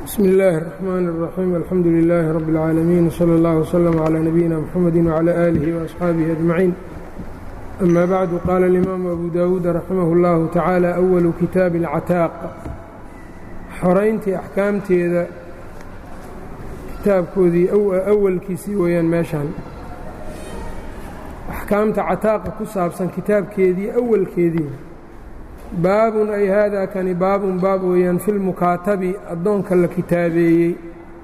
bsmi اllaahi الرaxmaan الraxiim alxamdu lilaahi rabbi اlcaalamiin wslى اllah wslm clى nabiyina mxamedi wclى aalihi وaasxaabihi ajmaciin ama bacdu qaala اlimaamu abu dawuud raximah اllahu tacaala awalu kitaabi اlcataaq xorayntii axkaamteeda kitaabkoodii awalkiisii weeyaan meeshaan axkaamta cataaqa ku saabsan kitaabkeedii awalkeedii baabun ay haadaa kani baabun baab weeyaan fi lmukaatabi addoonka la kitaabeeyey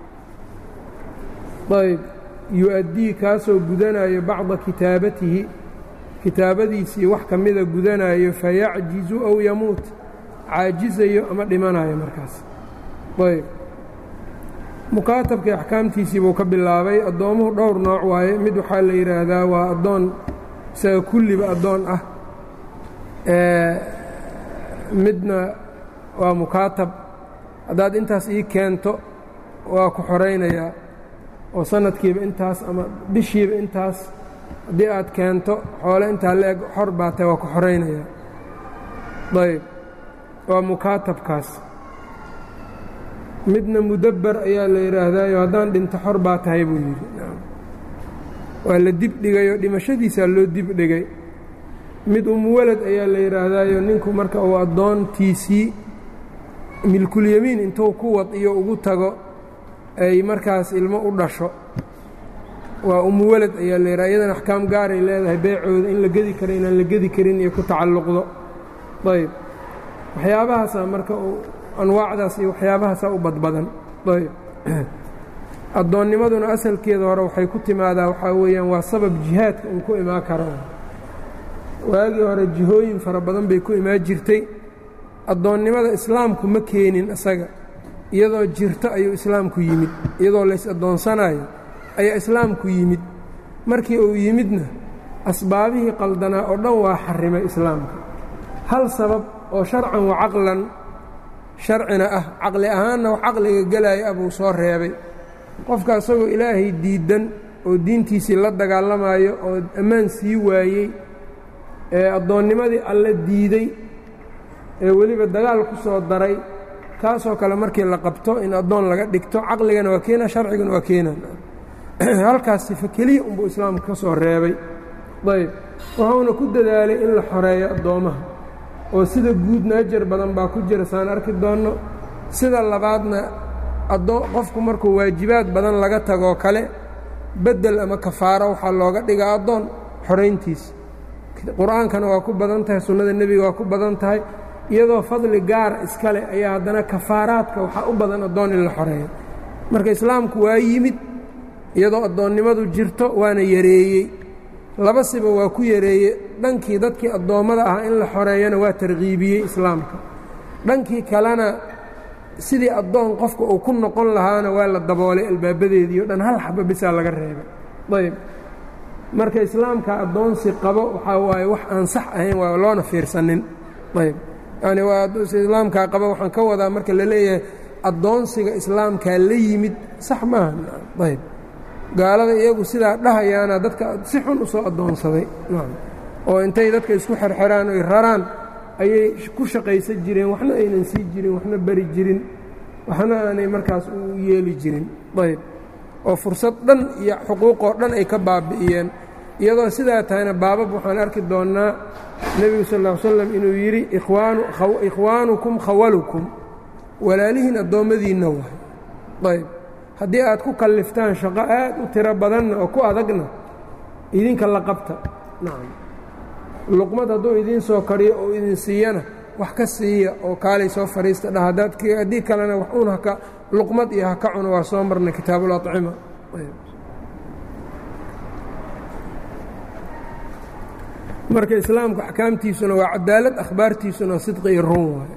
ayb yu-addii kaasoo gudanayo bacda kitaabatihi kitaabadiisii wax ka mida gudanayo fayacjizu aw yamuut caajizayo ama dhimanayo markaas ayb mukaatabkii axkaamtiisii buu ka bilaabay addoommuhu dhowr nooc waaye mid waxaa la yidhaahdaa waa addoon isaga kulliba addoon ah midna waa mukaatab haddaad intaas ii keento waa ku xoraynayaa oo sanadkiiba intaas ama bishiiba intaas haddii aad keento xoole intaa la-eg xor baa tahay waa ku xoraynayaa ayb waa mukaatabkaas midna mudabber ayaa la yidhaahdaayo haddaan dhinto xor baa tahay buu yidhi waa la dibdhigayoo dhimashadiisaa loo dibdhigay mid umuwalad ayaa la yidhaahdaayo ninku marka uu addoontiisii milkulyamiin intuu ku wad iyo ugu tago ay markaas ilmo u dhasho waa umuwalad ayaa la yidhaha iyadan axkaam gaaray leedahay beecooda in la gedi karo inaan la gedi karin iyo ku tacalluqdo ayb waxyaabahaasaa marka anwaacdaas iyo waxyaabahaasaa u badbadan ayb addoonnimaduna asalkeeda hore waxay ku timaadaa waxaa weeyaan waa sabab jihaadka uu ku imaan karo waagii hore jihooyin fara badan bay ku imaan jirtay addoonnimada islaamku ma keenin isaga iyadoo jirto ayuu islaamku yimid iyadoo lays addoonsanayo ayaa islaamku yimid markii uu yimidna asbaabihii qaldanaa oo dhan waa xarimay islaamka hal sabab oo sharcan wa caqlan sharcina ah caqli ahaanna wax caqliga gelaya ah buu soo reebay qofka isagoo ilaahay diiddan oo diintiisii la dagaalamayo oo ammaan sii waayey ee addoonnimadii alle diiday ee weliba dagaal ku soo daray kaasoo kale markii la qabto in addoon laga dhigto caqligana waa keena sharcigana waa keenan halkaas sifa keliya unbuu islaamka ka soo reebay ayb wuxuuna ku dadaalay in la xoreeyo addoommaha oo sida guudna ajar badan baa ku jira saan arki doonno sida labaadna qofku markuu waajibaad badan laga tagoo kale beddel ama kafaaro waxaa looga dhigaa addoon xorayntiisa qur-aankana waa ku badan tahay sunnada nebiga waa ku badan tahay iyadoo fadli gaara iskale ayaa haddana kafaaraadka waxaa u badan addoon in la xoreeyo marka islaamku waa yimid iyadoo addoonnimadu jirto waana yareeyey laba siba waa ku yareeye dhankii dadkii addoommada ahaa in la xoreeyana waa tarkiibiyey islaamka dhankii kalena sidii addoon qofka uu ku noqon lahaana waa la daboolay albaabadeedii o dhan hal xaba bisaa laga reebay ayb marka islaamka addoonsi qabo waxaa waaye wax aan sax ahayn waa loona fiirsanin ayb yani waa islaamkaa qabo waxaan ka wadaa marka la leeyahay addoonsiga islaamkaa la yimid sax maaha ayb gaalada iyagu sidaa dhahayaana dadka si xun u soo addoonsaday oo intay dadka isku xerxeraan oy raraan ayay ku shaqaysan jireen waxna aynan sii jirin waxna beri jirin waxna aanay markaas u yeeli jirin ayb oo fursad dhan iyo xuquuqoo dhan ay ka baabi'iyeen iyadoo sidaa tahayna baabab waxaan arki doonnaa nebigu sal ll ly slam inuu yidhi ikhwaanukum khawalukum walaalihiin addoommadiinna waay ayb haddii aad ku kalliftaan shaqo aad u tiro badanna oo ku adagna idinka la qabta nacam luqmad hadduu idiin soo kariyo oo idin siiyana wax ka siiya oo kaalay soo fadhiista dhah haddaad haddii kalena wax uun haka luqmad iyo haka cuno waa soo marnay kitaabuulacima marka islaamku axkaamtiisuna waa cadaalad akhbaartiisuna sidqi iyo run waay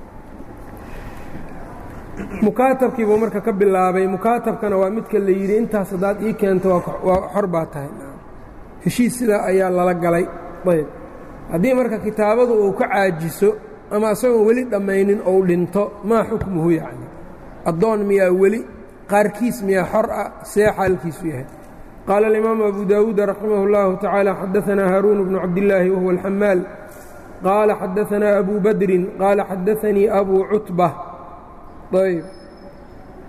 mukaatabkiibuu marka ka bilaabay mukaatabkana waa midka la yidhi intaas haddaad ii keento waa xor baa tahay heshiis sidaa ayaa lala galay ayb haddii marka kitaabadu uu ka caajiso ama isagoon weli dhammaynin ou dhinto maa xukmuhu yacni addoon miyaa weli qaarkiis miyaa xor ah see xaalkiisu yahay qaala alimaamu abu daawuud raximah اllahu tacaala xadaanaa haaruun bnu cabdillaahi wahuwa alxamaal qaala xadaanaa abu badrin qaala xadaanii abu cutba ayb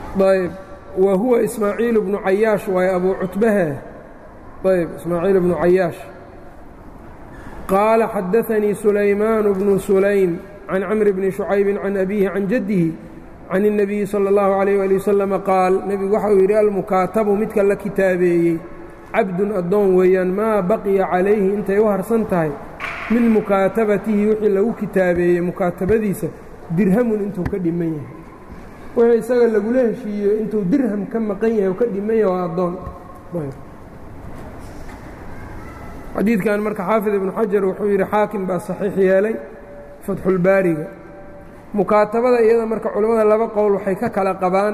ayb wa huwa ismaaciil bnu cayaash waaye abuu cutbahe ayb ismaaciil bnu cayaash qaala xadaanii sulaymaan bnu sulaym can camri bni shucaybi can abiihi can jaddihi can الnabiyi salى اllahu عalayh ali wasalama qaal nebigu waxa uu yidhi almukaatabu midka la kitaabeeyey cabdun addoon weeyaan maa baqiya calayhi intay u harsan tahay min mukaatabatihi wixii lagu kitaabeeyey mukaatabadiisa dirhamun intuu ka dhiman yahay wixii isaga lagula heshiiyo intuu dirham ka maqan yahay ka dhiman yahay waa addoon xadiidkan marka xaafid ibnu xajar wuxuu yidhi xaakim baa saxiix yeelay fatxulbaariga mukaatabada iyada marka culimmada laba qowl waxay ka kala qabaan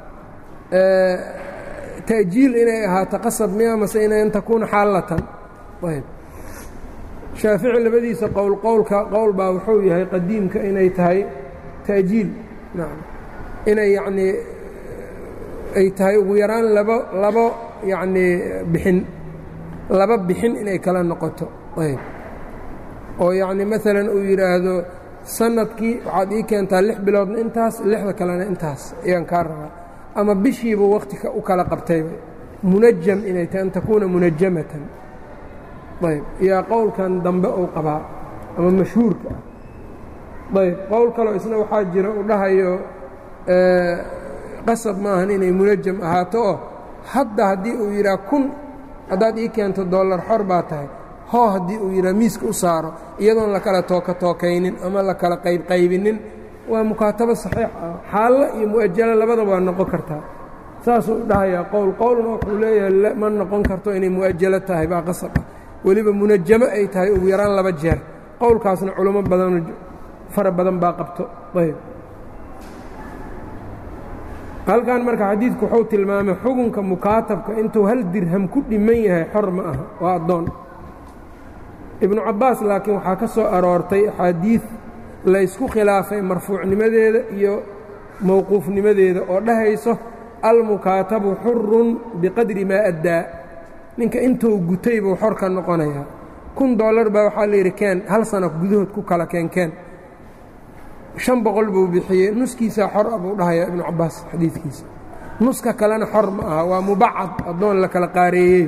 ta'jiil inay ahaato qasab miya mase in takuuna xaalatan ayb shaafici labadiisa qowl qowlka qowl baa wuxuu yahay qadiimka inay tahay ta'jiil nacam inay yacnii ay tahay ugu yaraan labo labo yacnii bixin laba bixin inay kala noqoto ayb oo yacni maalan uu yidhaahdo sanadkii waxaad ii keentaa lix biloodna intaas lixda kalena intaas ayaan kaa rabaa ama bishiiba wakhti u kala qabtayba munajam inay tahay an takuuna munajamatan ayb yaa qowlkan dambe uu qabaa ama mashhuurka ah ayb qowl kaloo isna waxaa jira uu dhahayo qasab maahan inay munajam ahaato oo hadda haddii uu yidhaha kun haddaad ii keento dollar xor baa tahay hoo haddii uu yidhaha miiska u saaro iyadoon la kala tooka tookaynin ama la kala qaybqaybinin waa mukaatabo saxiix ah xaallo iyo mu'ajalo labadaba waa noqon kartaa saasuu dhahayaa qowl qowlna wuxuu leeyahay ma noqon karto inay mu'ajalo tahay baa qasab ah weliba munajamo ay tahay ugu yaraan laba jeer qowlkaasna culimo badan fara badan baa qabto ayb halkan marka xadiidku wuxuu tilmaamay xukunka mukaatabka intuu hal dirham ku dhiman yahay xor ma aha waa addoon ibnu cabbaas laakiin waxaa ka soo aroortay axaadiid laysku khilaafay marfuucnimadeeda iyo mowquufnimadeeda oo dhahayso almukaatabu xurun biqadri maa addaa ninka intuu gutay buu xor ka noqonayaa kun dollar baa waxaa layidhi keen hal sana gudahood ku kala keenkeen shan boqol buu bixiyey nuskiisaa xor a buu dhahayaa ibnu cabbaas xadiidkiisa nuska kalena xor ma aha waa mubacad addoon la kala qaareeyey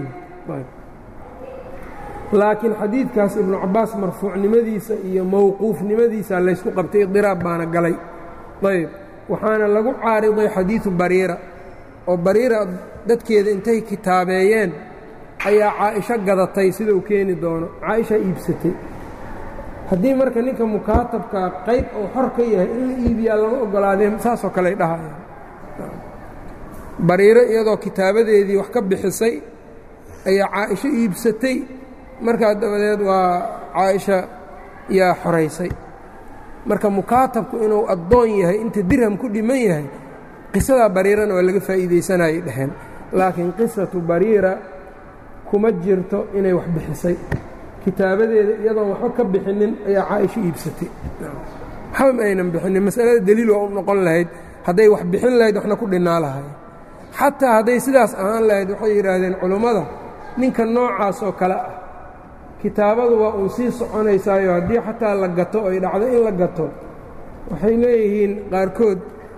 laakiin xadiidkaas ibnu cabbaas marfuucnimadiisa iyo mowquufnimadiisa laysku qabtay idiraab baana galay ayb waxaana lagu caariday xadiidu bariira oo bariira dadkeeda intay kitaabeeyeen ayaa caaisho gadatay sida uu keeni doono caaisha iibsatay haddii marka ninka mukaatabka qayb uu xor ka yahay in la iibiyaa lama ogolaadeen saasoo kale ay dhahayaan bariiro iyadoo kitaabadeedii wax ka bixisay ayaa caaisho iibsatay markaa dabadeed waa caaisha yaa xoraysay marka mukaatabku inuu addoon yahay inta dirham ku dhiman yahay qisadaa bariirana waa laga faa'iidaysanayay dheheen laakiin qisatu bariira kuma jirto inay wax bixisay kitaabadeeda iyadoon waxba ka bixinin ayaa caaisho iibsatay waxba ma aynan bixinin masalada deliil waa u noqon lahayd hadday wax bixin lahayd waxna ku dhinnaa lahay xataa hadday sidaas ahaan lahayd waxay yidhaahdeen culummada ninka noocaas oo kale ah kitaabadu waa uun sii soconaysaayo haddii xataa la gato ay dhacdo in la gato waxay leeyihiin qaarkood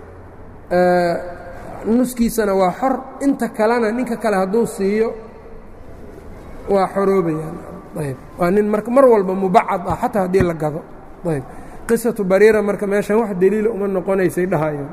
nuskiisana waa xor inta kalena ninka kale hadduu siiyo waa xoroobayaan ayb waa nin marka mar walba mubacad ah xataa haddii la gado ayb qisatu bariira marka meeshan wax deliila uma noqonaysay dhahayeen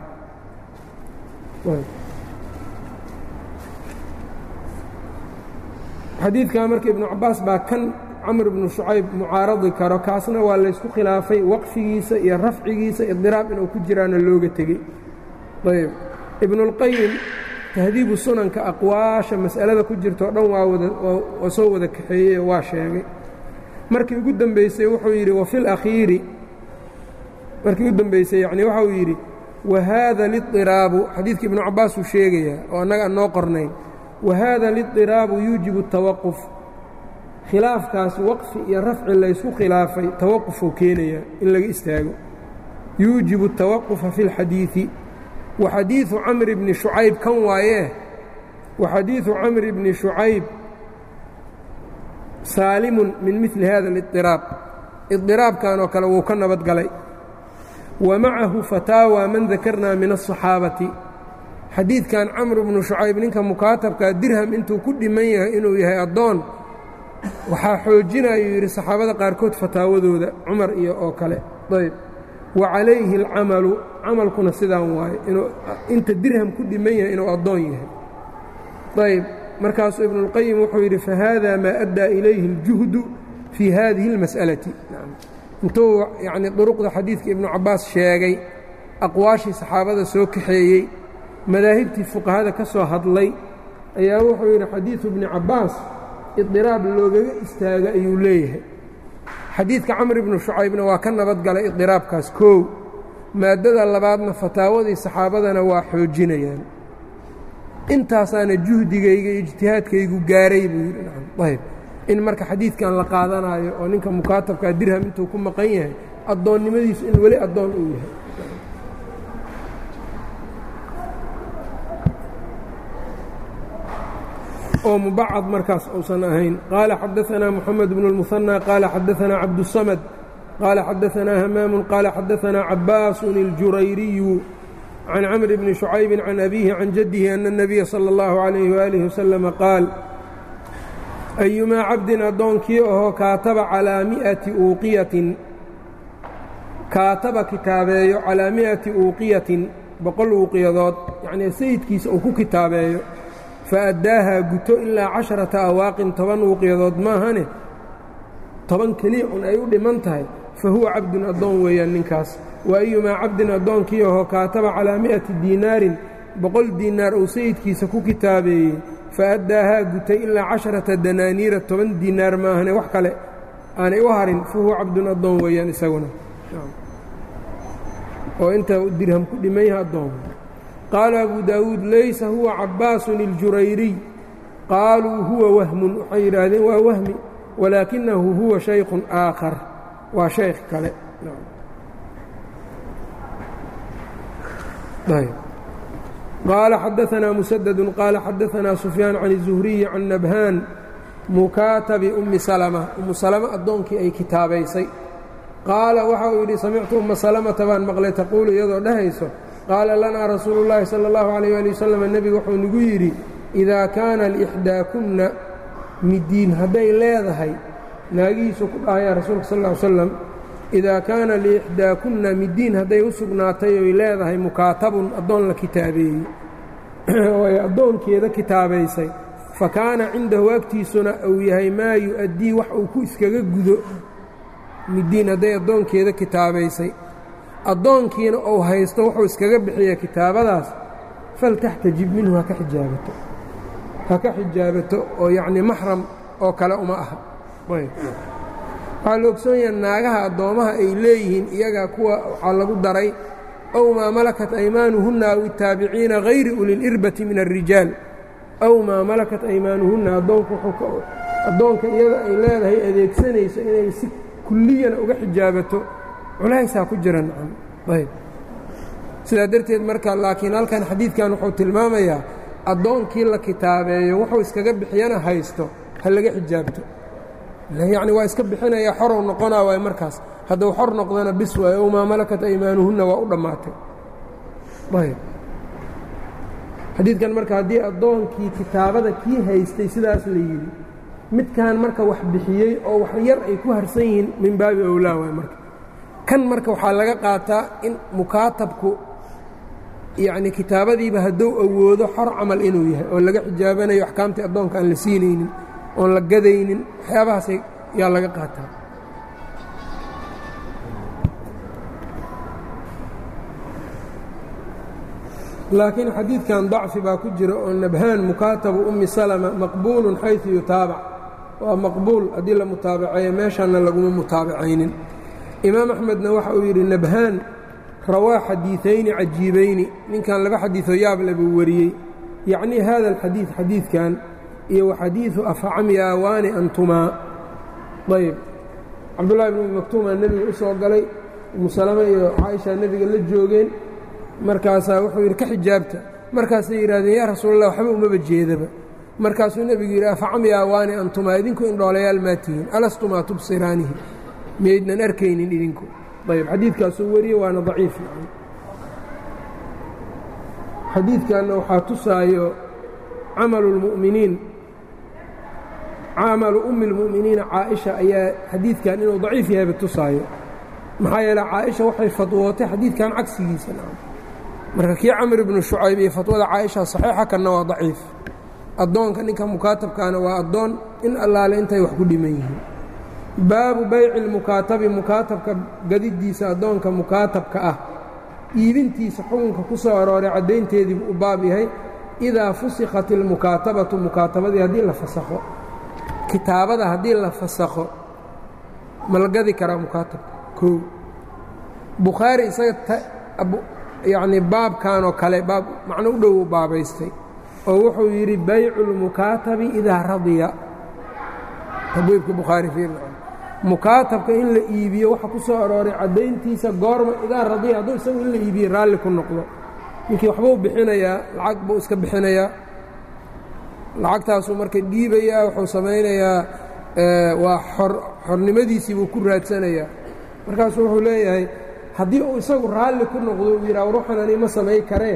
xadiidkaa marka ibnu cabbaas baa kan camr ibnu shucayb mucaaradi karo kaasna waa laysku khilaafay waqfigiisa iyo rafcigiisa idiraab inuu ku jiraana looga tegey ayb ibnuاlqayim tahdiibu sunanka aqwaasha mas'alada ku jirta o dhan waa waa soo wada kaxeeyey oo waa sheegay markii ugu dembaysay wuxuu yidhi wafi اlakhiiri markii ugu dembaysay yacni waxau yidhi wahaada liطiraabu xadiidka ibnu cabbaas uu sheegayaa oo annaga aan noo qornayn wahaada liطiraabu yuujibu الtawaquf khilaafkaas waqfi iyo rafci laysku khilaafay tawaqufuu keenayaa in laga istaago yuujibu الtawaqufa fi اlxadiiثi wa xadiiثu camri bni shucayb kan waayee wa xadiiثu camri bni shucayb saalimun min midli hada اliطiraab iطiraabkan oo kale wuu ka nabad galay wa macahu fataawa man dakarnaa min الصaxaabati xadiidkan camr bnu shucayb ninka mukaatabkaa dirham intuu ku dhiman yahay inuu yahay addoon waxaa xoojinayuu yidhi saxaabada qaarkood fataawadooda cumar iyo oo kale ayb wa calayhi alcamalu camalkuna sidaan waaye inuu inta dirham ku dhiman yahay inuu addoon yahay ayb markaasuu ibnuاlqayim wuxuu yidhi fahaada maa addaa ilayhi اljuhdu fii hadihi اlmas'alati intuu yacnii duruqda xadiidka ibnu cabbaas sheegay aqwaashii saxaabada soo kaxeeyey madaahibtii fuqahada ka soo hadlay ayaa wuxuu yidhi xadiidu ibni cabbaas idiraab loogaga istaaga ayuu leeyahay xadiidka camr ibnu shucaybna waa ka nabadgalay idiraabkaas koow maaddada labaadna fataawadii saxaabadana waa xoojinayaan intaasaana juhdigayga iyo ijtihaadkaygu gaaray buu yidhi ayb in marka xadiidkan la qaadanaayo oo ninka mukaatabkaa dirham intuu ku maqan yahay addoonnimadiisu in weli addoon uu yahay oo mubacad markaas uusan ahayn qaala xadaثanaa moxamed bnu اlmuhanى qaala xadaثanaa cabduلsamad qaala xadaثanaa hamaamu qaala xadaثanaa cabaasun اljurayriyu can camr bni شhucaybi can abiihi can jaddihi ana الnabiya salى اllahu عalayh walihi wasalama qaal ayumaa cabdin addoonkii ahoo kaataba calaa miati uuqiyatin kaataba kitaabeeyo calaa mi'ati uuqiyatin boqol uuqiyadood yacnii sayidkiisa uu ku kitaabeeyo fa addaahaa guto ilaa casharata awaaqin toban uuqiyadood maahane toban keliya un ay u dhiman tahay fa huwa cabdun addoon weeyaan ninkaas wa ayumaa cabdin addoonkii ahoo kaataba calaa mi'ati diinaarin boqol diinaar uu sayidkiisa ku kitaabeeyey fa addaahaa gutay ilaa casharata danaaniira toban diinaar maahane wax kale aanay u harin fa huwa cabdun addoon weeyaan isaguna oo inta dirham ku dhiman yaha addoon qaala abu daawuud laysa huwa cabbaasun اljurayriy qaaluu huwa wahmun waxay yidhaahdeen waa wahmi walaakinahu huwa shaykhun aakhar waa shaykh kale qaala xadaثanaa musadadu qaala xadaثanaa sufyaan can الzuhriyi can nabhaan mukaatabi ummi salma ummu salama addoonkii ay kitaabaysay qaala waxa uu yidhi samictu umma salamata baan maqlay taquulu iyadoo dhahayso qaala lanaa rasuulu llaahi sala allahu calayh ali wasalam nebigu wuxuu nagu yidhi idaa kaana liixdaakunna midiin hadday leedahay naagihiisu ku dhahaya rasuulka sal ll slam idaa kaana liixdaakunna midiin hadday u sugnaatay oy leedahay mukaatabun addoon la kitaabeeyey oo ay addoonkeeda kitaabaysay fa kaana cindahu agtiisuna uu yahay maa yu-addii wax uu ku iskaga gudo midiin hadday addoonkeeda kitaabaysay addoonkiina uu haysto wuxuu iskaga bixiya kitaabadaas faltaxtajib minhu haka xijaabato ha ka xijaabato oo yacnii maxram oo kale uma aha waxaa la ogsoonyaha naagaha addoommaha ay leeyihiin iyaga kuwa waxaa lagu daray ow maa malakat aymaanuhunna aw itaabiciina hayri ulilirbati min alrijaal ow maa malakat aymaanuhunna addoonka iyada ay leedahay adeegsanayso inay si kulliyana uga xijaabato culaysaa ku jira nacam ayb sidaa darteed marka laakiin halkan xadiidkan wuxuu tilmaamayaa addoonkii la kitaabeeyo wuxuu iskaga bixiyana haysto ha laga xijaabto yacni waa iska bixinaya xorow noqonaa waay markaas hadduu xor noqdana bis waayo ow maa malakat aymaanuhunna waa u dhammaatay ayb xadiidkan marka haddii addoonkii kitaabada kii haystay sidaas la yidhi midkan marka wax bixiyey oo wax yar ay ku harsan yihiin min baabi owlaa waay marka kan marka waxaa laga qaataa in mukaatabku yacni kitaabadiiba hadduu awoodo xor camal inuu yahay oo laga xijaabanayo axkaamtii addoonka aan la siinaynin oon la gadaynin waxyaabahaas yaa laga qaataa laakiin xadiidkan dacfi baa ku jira oo nabhaan mukaatabu ummi salama maqbuulun xayثu yutaabac waa maqbuul haddii la mutaabaceeyo meeshaanna laguma mutaabacaynin imaam axmedna waxa uu yidhi nabhaan rawaa xadiiثayni cajiibayni ninkan laba xadiiثoo yaable buu wariyey yacnii hada alxadiiث xadiidkan iyo wa xadiiثu afcamyaawaani antumaa ayb cabdullahi bn umi maktuumaa nebiga u soo galay umu salame iyo caaisha nebiga la joogeen markaasaa wuxuu yidhi ka xijaabta markaasay yidhahdeen yaa rasuulallah waxba umaba jeedaba markaasuu nebigu yidhi afacamyaawaani antumaa idinku indhoolayaal maa tihiin alastumaa tubsiraanihi miyaydnan arkaynin idinku ayb xadiidkaasuu wariye waana daciif xadiidkanna waxaa tusaayo camalu اlmu'miniin camalu ummi اlmu'miniina caaisha ayaa xadiidkan inuu daciif yahayba tusaayo maxaa yeele caaisha waxay fadwootay xadiidkan cagsigiisa marka kii camr ibnu shucayb iyo fatwada caaisha saxiixa kanna waa daciif addoonka ninka mukaatabkaana waa addoon in allaale intay wax ku dhiman yihiin baabu bayci lmukaatabi mukaatabka gadidiisa addoonka mukaatabka ah iibintiisa xukunka ku soo arooray caddaynteediibuu u baab yahay idaa fusikhat ilmukaatabatu mukaatabadii haddii la fasakho kitaabada haddii la fasakho ma la gadi karaa mukaatabka kow bukhaari isaga yacnii baabkan oo kale baab macno u dhow u baabaystay oo wuxuu yidhi baycu اlmukaatabi idaa radiya tabiibka bukhaari fiirna mukaatabka in la iibiyo waxa ku soo arooray caddayntiisa goorma idaa radiya hadduu isagu in la iibiye raalli ku noqdo ninkii waxbuu bixinayaa lacag buu iska bixinayaa lacagtaasuu marka dhiibayaa wuxuu samaynayaa waa xor xornimadiisii buu ku raadsanayaa markaasuu wuxuu leeyahay haddii uu isagu raalli ku noqdo uu yidhaha ruuxan ani ma samay karee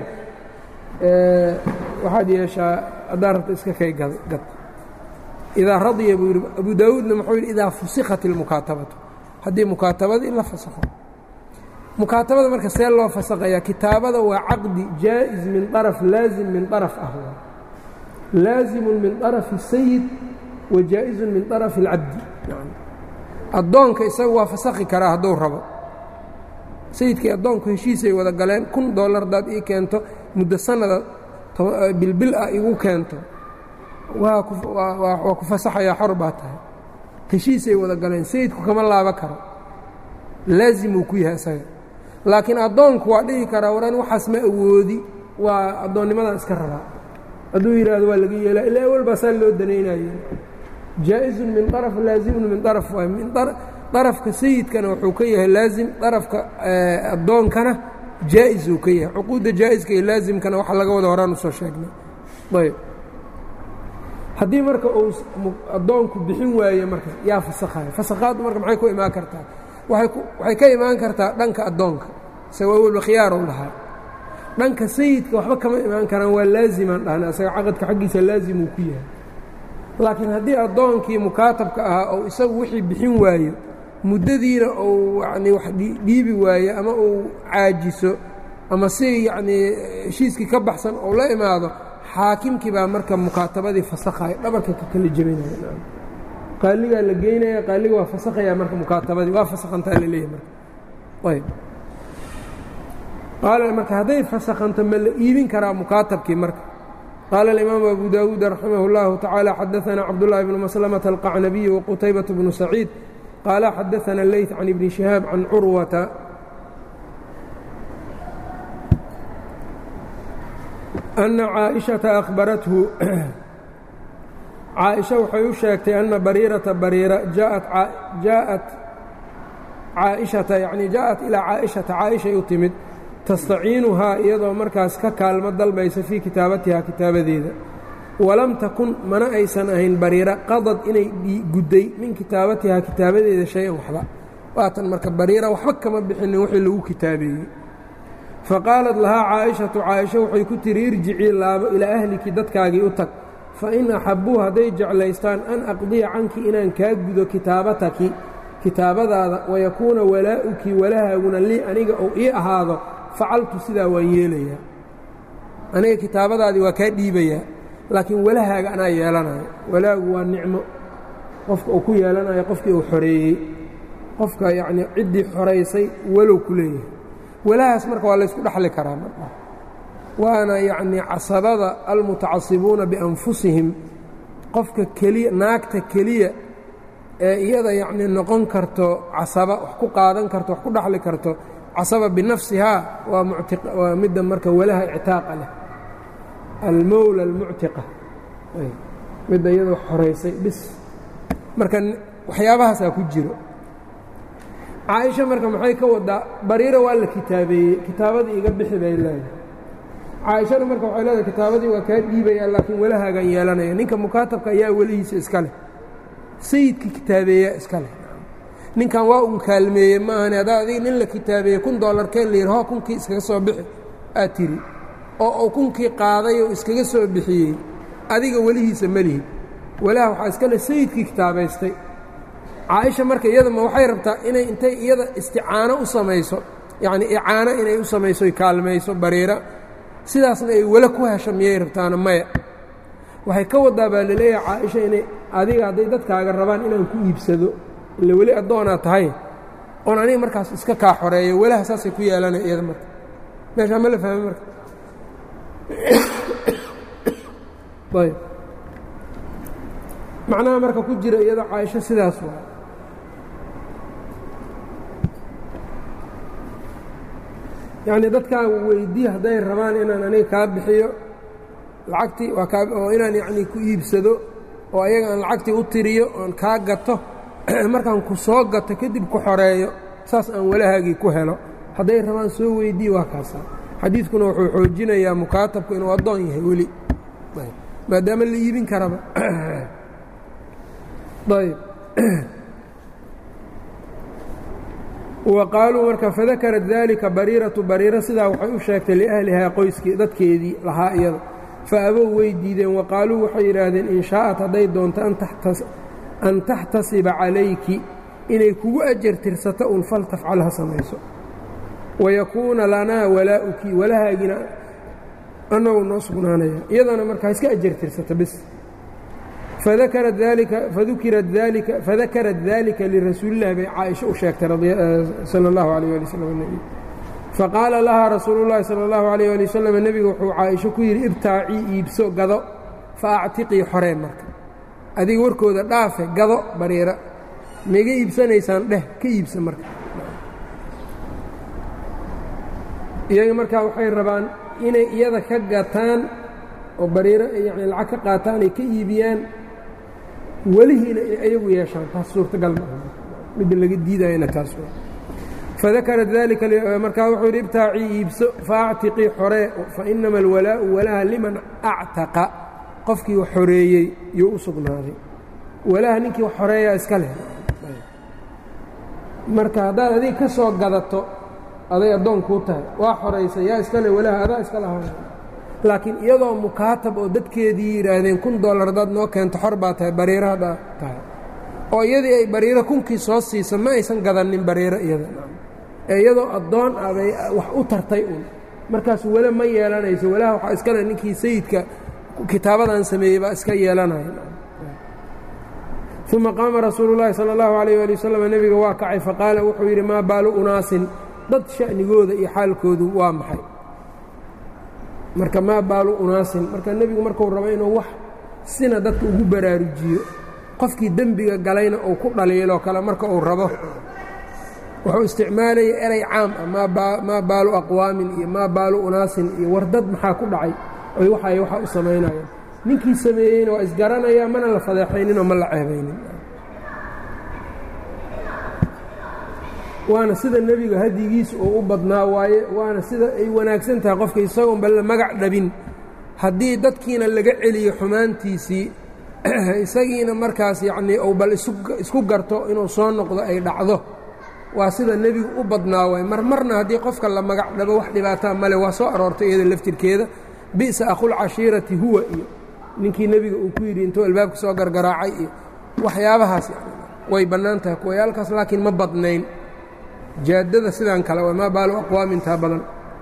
waxaad yeeshaa haddaa rabta iska kay gad idaa radiya buu yidhi abu daawuudna muxuu yidhi idaa fusikhat ilmukaatabatu haddii mukaatabadii la fasakho mukaatabada marka see loo fasakhayaa kitaabada waa caqdi jaa'iz min طaraf laazim min طaraf ah laazimun min طarafi الsayid wa jaa'izun min طarafi اlcabdi addoonka isaga waa fasakhi karaa hadduu rabo sayidkii addoonku heshiisay wada galeen kun dollar haddaad ii keento muddo sanada bilbil ah igu keento waa waa ku fasaxayaa xor baa tahay heshiisay wada galeen sayidku kama laaba karo laazimuu ku yahay isaga laakiin addoonku waa dhihi karaa waran waxaas ma awoodi waa addoonnimadan iska rabaa hadduu yidhaahdo waa laga yeelaa ilaa awal baa saa loo danaynaye jaaئizun min طaraf laazimun min طaraf waay min طarafka sayidkana wuxuu ka yahay laazim طarafka addoonkana jaa'iz uu ka yahay cuquudda jaa'iska iyo laazimkana waxa laga wada horaan usoo sheegnay ayb haddii marka uu addoonku bixin waaye marka yaa fasakhaya fasakhaaddu marka maxay ku imaan kartaa waxay ka imaan kartaa dhanka addoonka isaga awalba khiyaarow lahaa dhanka sayidka waxba kama imaan karaan waa laazimaan dhahna isaga caqadka xaggiisa laazimuu ku yahay laakiin haddii addoonkii mukaatabka ahaa ou isagu wixii bixin waayo muddadiina uu yacnii wax dhiibi waayo ama uu caajiso ama si yacnii heshiiskii ka baxsan ou la imaado xaakimkii baa marka mukaatabadii fasakhayo dhabarka ka kala jebinaya qaaligaa la geynaya qaaliga waa fasakhaya marka mukaatabadii waa fasakhantaa la leeyahy marka ayb qaala marka hadday fasakhanto ma la iibin karaa mukaatabkii marka qaala alimaamu abu daawuud raximah اllahu tacaala xadaثana cabdullahi bnu maslamaةa alqacnabiyi waqutaybaة bnu saciid qaala xadaثana leyt can ibni shihaab can curwata ana caaئiشhaةa akhbarathu caaئisha waxay u sheegtay ana bariirata bariira jaaءat caaئiشhata yani jaaءat ilaa caaئiشhata caaئishay u timid tastaciinuhaa iyadoo markaas ka kaalmo dalbaysa fii kitaabatihaa kitaabadeeda walam takun mana aysan ahayn bariira qadad inay gudday min kitaabatihaa kitaabadeeda shay-an waxba waatan marka bariira waxba kama bixinin wixii lagu kitaabeeyey faqaalat lahaa caaishatu caaisha waxay ku tihi irjicii laabo ilaa ahliki dadkaagii u tag fa in axabbuu hadday jeclaystaan an aqdiya canki inaan kaa gudo kitaabataki kitaabadaada wayakuuna walaa'uki walahaaguna lii aniga ou ii ahaado facaltu sidaa waan yeelayaa aniga kitaabadaadii waa kaa dhiibayaa laakiin walahaaga anaa yeelanayo walaagu waa nicmo qofka uu ku yeelanayo qofkii uu xoreeyey qofka yacnii ciddii xoraysay walow ku leeyahay walahaas marka waa laysku dhexli karaa marka waana yacnii casabada almutacasibuuna bianfusihim qofka keliya naagta keliya ee iyada yacnii noqon karto casaba wax ku qaadan karto wax ku dhexli karto casaba binafsihaa waa waa midda marka walaha ictaaqa leh almowla almuctiqa midda iyada wax xoraysay bis marka waxyaabahaasaa ku jiro caaisha marka maxay ka wadaa bariira waa la kitaabeeyey kitaabadii iga bixi bay leedahay caaishana marka waxay leedahay kitaabadii waa kaa dhiibayaa laakiin walahaagan yeelanaya ninka mukaatabka ayaa welihiisa iska leh sayidka kitaabeeyaa iska leh ninkan waa un kaalmeeyey ma ahani haddaa adig nin la kitaabeeyey kun dollar keen la yidhi ho kunkii iskaga soo bixi aad tiri oo uu kunkii qaaday oo iskaga soo bixiyey adiga welihiisa ma lihid walaha waxaa iska le sayidkii kitaabaystay caaisha marka iyada ma waxay rabtaa inay intay iyada isticaano u samayso yacnii icaano inay u samayso kaalmayso bariira sidaasna ay wala ku hesho miyay rabtaana maya waxay ka wadaa baa laleeyahay caaisha inay adiga hadday dadkaaga rabaan inaan ku iibsado ille weli addoonaa tahay oon aniga markaas iska kaa xoreeyo walaha saasay ku yeelanaya iyada marka meeshaa ma la fahmay marka ayb macnaha marka ku jira iyada caaisho sidaas waa yacnii dadkaan weydii hadday rabaan inaan aniga kaa bixiyo lacagtii waa kaa oo inaan yacnii ku iibsado oo ayaga aan lacagtii u tiriyo oon kaa gato markaan ku soo gato kadib ku xoreeyo saas aan walahaagii ku helo hadday rabaan soo weydii waa kaasa xadiidkuna wuxuu xoojinayaa mukaatabku inuu addoon yahay weli maadaama la iibin karaba ayb wa qaaluu marka fadakarat dalika bariiratu bariira sidaa waxay u sheegtay liahlihaa qoyskii dadkeedii lahaa iyada fa abow way diideen wa qaaluu waxay yidhaahdeen in shaa'at hadday doonto an taxtasiba calayki inay kugu ajar tirsato un fal tafcal ha samayso wayakuuna lanaa walaa'uki walahaagina annagu noo sugnaanaya iyadana markaa iska ajar tirsata bis fadakarat dalika fadukirat dalika fadakarat dalika lirasuulillahi bay caaisha u sheegtay sala allahu alayh ali wasalam nebi faqaala lahaa rasuulu llahi sala allahu alayh ali wasalam nebigu wuxuu caaisho ku yidhi ibtaacii iibso gado fa actiqii xoree marka adiga warkooda dhaafe gado bariira maiga iibsanaysaan dheh ka iibsa marka iyaga markaa waxay rabaan inay iyada ka gataan oo bariiro yani lacag ka qaataan ay ka iibiyaan welihiina inay ayagu yeeshaan taas suurtagal maaha midda laga diidayana taas waa fadakarat dalika markaa wuxuu yidhi ibtaacii iibso faactiqii xoree fa inama alwalaa'u walaha liman actaqa qofkii wax xoreeyey yuu u sugnaaday walaha ninkii wax xoreeyaa iska leh marka haddaad adiga ka soo gadato aday addoon kuu tahay waa xoraysa yaa iska le walaha adaa iska lahaa laakiin iyadoo mukaatab oo dadkeedii yidhaahdeen kun dollar haddaad noo keento xor baa tahay bariiro haddaa tahay oo iyadii ay bariiro kunkii soo siisa ma aysan gadanin bariiro iyada ee iyadoo addoon ah bay wax u tartay un markaas wele ma yeelanayso walaha waxaa iskale ninkii sayidka kitaabadan sameeyey baa iska yeelanaya uma qaama rasuulu llaahi sala allahu alayh ali wasalam nebiga waa kacay faqaala wuxuu yidhi maa baalu unaasin dad sha'nigooda iyo xaalkoodu waa maxay marka maa baalu unaasin marka nebigu markuu rabo inuu wax sina dadka ugu baraarujiyo qofkii dembiga galayna uu ku dhaliiloo kale marka uu rabo wuxuu isticmaalaya erey caam ah maa baalu aqwaamin iyo maa baalu unaasin iyo war dad maxaa ku dhacay oy waxay waxaa u samaynayaan ninkii sameeyeyna waa isgaranayaa mana la fadeexayninoo ma la ceebaynin waana sida nebiga hadigiisa uu u badnaa waaye waana sida ay wanaagsan tahay qofka isagoonba la magac dhabin haddii dadkiina laga celiyo xumaantiisii isagiina markaas yacnii uu bal isku garto inuu soo noqdo ay dhacdo waa sida nebigu u badnaa waay marmarna haddii qofka la magac dhabo wax dhibaataa male waa soo aroortay iyada laftirkeeda bi'sa akhulcashiirati huwa iyo ninkii nebiga uu ku yidhi intuu albaabka soo gargaraacay iyo waxyaabahaas way bannaan tahay kuwayaalkaas laakiin ma badnayn jaadada sidaan kale waa maa baalu aqwaamintaa badan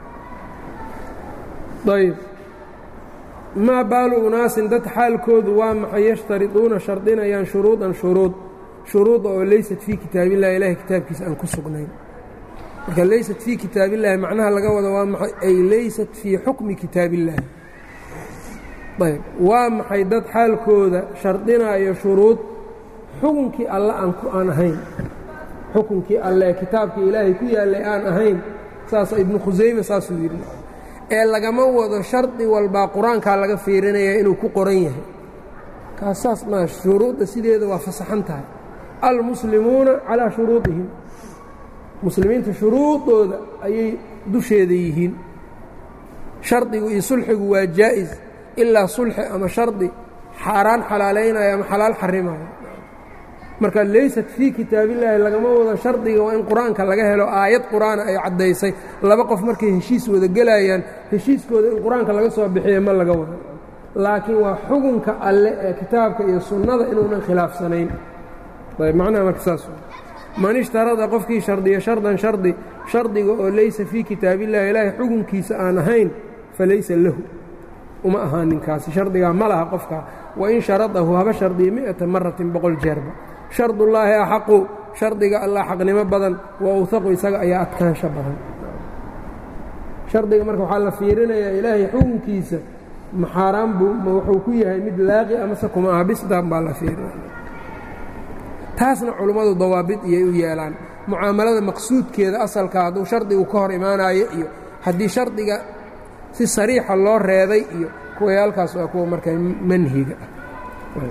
ayb maa baalu unaasin dad xaalkoodu waa maxay yashtariduuna shardinayaan shuruudan shuruud shuruuda oo laysat fii kitaabillahi ilahay kitaabkiisa aan ku sugnayn marka laysat fii kitaabillahi macnaha laga wado waa maxay ay laysat fii xukmi kitaabillahi ayb waa maxay dad xaalkooda shardinaayo shuruud xukunkii alle aan ku aan ahayn xukunkii alle kitaabkii ilaahay ku yaallay aan ahayn saasa ibnu khusayme saasuu yidhi ee lagama wado shardi walbaa qur-aankaa laga fiirinaya inuu ku qoran yahay kaas saas maa shuruudda sideeda waa fasaxan tahay almuslimuuna calaa shuruudihim muslimiinta shuruudooda ayay dusheeda yihiin shardigu iyo sulxigu waa jaa'is ilaa sulxi ama shardi xaaraan xalaalaynaya ama xalaal xarimayo marka laysat fii kitaabillaahi lagama wado shardiga waa in qur-aanka laga helo aayad qur-aana ay caddaysay laba qof markay heshiis wada gelayaan heshiiskooda in qur-aanka laga soo bixiya ma laga wado laakiin waa xugunka alle ee kitaabka iyo sunnada inuunan khilaafsanayn ayb macnaha marka saas man ishtarada qofkii shardiya shardan shardi shardiga oo laysa fii kitaabillahi ilaahay xugunkiisa aan ahayn falaysa lahu uma ahaa ninkaasi shardigaa ma laha qofkaa wain sharadahu haba shardiya mi'ata maratin boqol jeerba shardullaahi axaqu shardiga allah xaqnimo badan wa awhaqu isaga ayaa adkaansho badan shardiga marka waxaa la fiirinayaa ilaahay xukunkiisa ma xaaraan buu ma wuxuu ku yahay mid laaqi amase kuma aha bisdaan baa la fiirinaya taasna culummadu dawaabid iyay u yeelaan mucaamalada maqsuudkeeda asalka hadduu shardigu ka hor imaanayo iyo haddii shardiga si sariixa loo reeday iyo kuwayaalkaas waa kuwa marka manhiga ah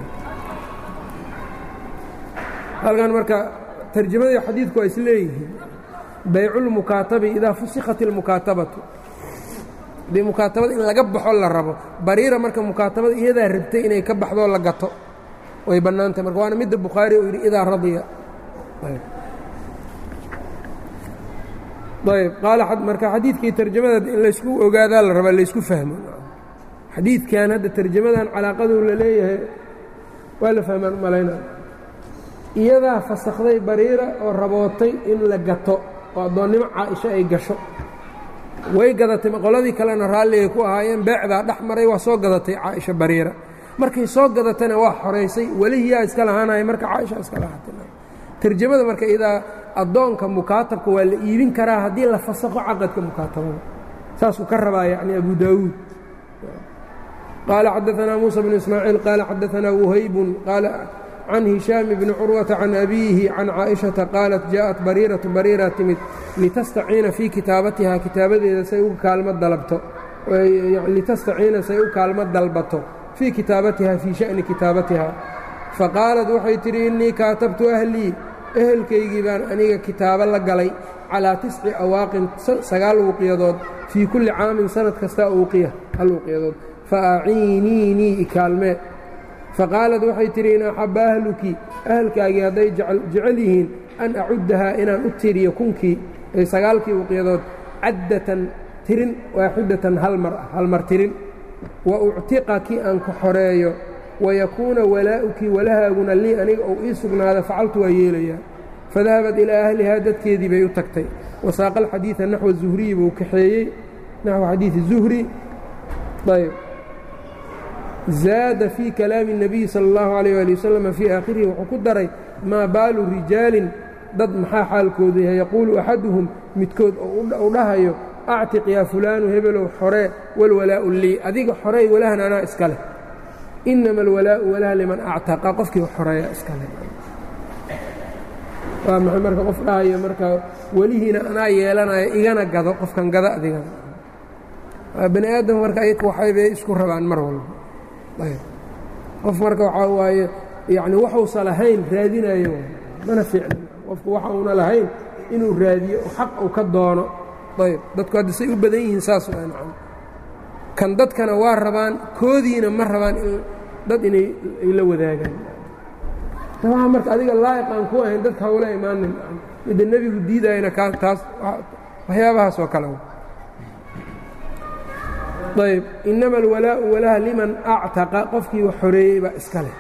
halkan marka tarjamadii xadiidku waa is leeyihiin bayculmukaatabi idaa fusikhat ilmukaatabatu haddii mukaatabada in laga baxo la rabo bariira marka mukaatabada iyadaa rabtay inay ka baxdoo la gato way bannaantahy marka waana midda bukhaari uu yidhi idaa radiya ayb qaala marka xadiidkii tarjamada in laysku ogaadaa la rabaa laysku fahmo xadiidkan hadda tarjamadan calaaqaduu la leeyahay waa la fahmaan malayna iyadaa fasakhday bariira oo rabootay in la gato oo addoonnimo caaisho ay gasho way gadatay qoladii kalena raalligay ku ahaayeen beecdaa dhex maray waa soo gadatay caaisha bariira markay soo gadatana waa xoraysay welihiyaa iska lahaanaya marka caaisha iska lahaatay tarjamada marka idaa addoonka mukaatabka waa la iibin karaa haddii la fasakho caqadka mukaatabada saasuu ka rabaa yacni abu daawuud qaala xadaanaa muusa bnu ismaaciil qaala xadaanaa wuhaybun qaala can hishaam bni curwata can abiihi can caaishata qaalat jaaءat bariiratu bariira timid litastaciina fii kitaabatiha kitaabadeeda say u kaalmo dalabto litastaciina say u kaalmo dalbato fii kitaabatiha fii sha'ni kitaabatiha faqaalat waxay tidhi innii kaatabtu ahlii ehelkaygii baan aniga kitaabo la galay calaa tisci awaaqin sagaal uuqiyadood fii kulli caamin sanad kasta uuqiya hal uuqiyadood fa aciiniinii ikaalmee faqaalad waxay tidhi in axabba ahluki ahalkaagii hadday jecel yihiin an acuddahaa inaan u tiriyo kunkii ay sagaalkii uuqiyadood caddatan tirin waaxidatan hal mar ah hal mar tirin wa uctiqaki aan ku xoreeyo wayakuuna walaa'uki walahaaguna lii aniga ou ii sugnaada facaltu waa yeelayaa fadahabat ilaa ahlihaa dadkeedii bay u tagtay wasaaqa alxadiida naxwa zuhriyi buu kaxeeyey naxwa xadiidi zuhri ayb zaada fii kalaami الnabiyi salى اllahu عalيyه ali wasalam fii aakhirihi wuxuu ku daray maa baalu rijaalin dad maxaa xaalkoodu yahay yaquulu axaduhum midkood u dhahayo actiq yaa fulaanu hebelow xoree walwalaa'u lii adiga xoreey walahan anaa iska leh inama alwalaa'u walaha liman actaqa qofkii xoreeya iska leh waa maxay marka qof dhahayo marka welihiina anaa yeelanayo igana gado qofkan gada adigana waa bani aadam marka ayaka waxaybay isku rabaan mar walba ayb qof marka waxaa waaye yacni waxuusa lahayn raadinayo mana fiicna qofku waxa uuna lahayn inuu raadiyo xaq uu ka doono ayb dadku hadda say u badan yihiin saas waa nacam kan dadkana waa rabaan koodiina ma rabaan dad inay ay la wadaagaan waa marka adiga laa'iq aan ku ahayn dadka hawla imaanin midda nebigu diidayana kaa taas waxyaabahaas oo kale ayb inama alwalaa'u walaha liman actaqa qofkii wax xoreeyey baa iska leh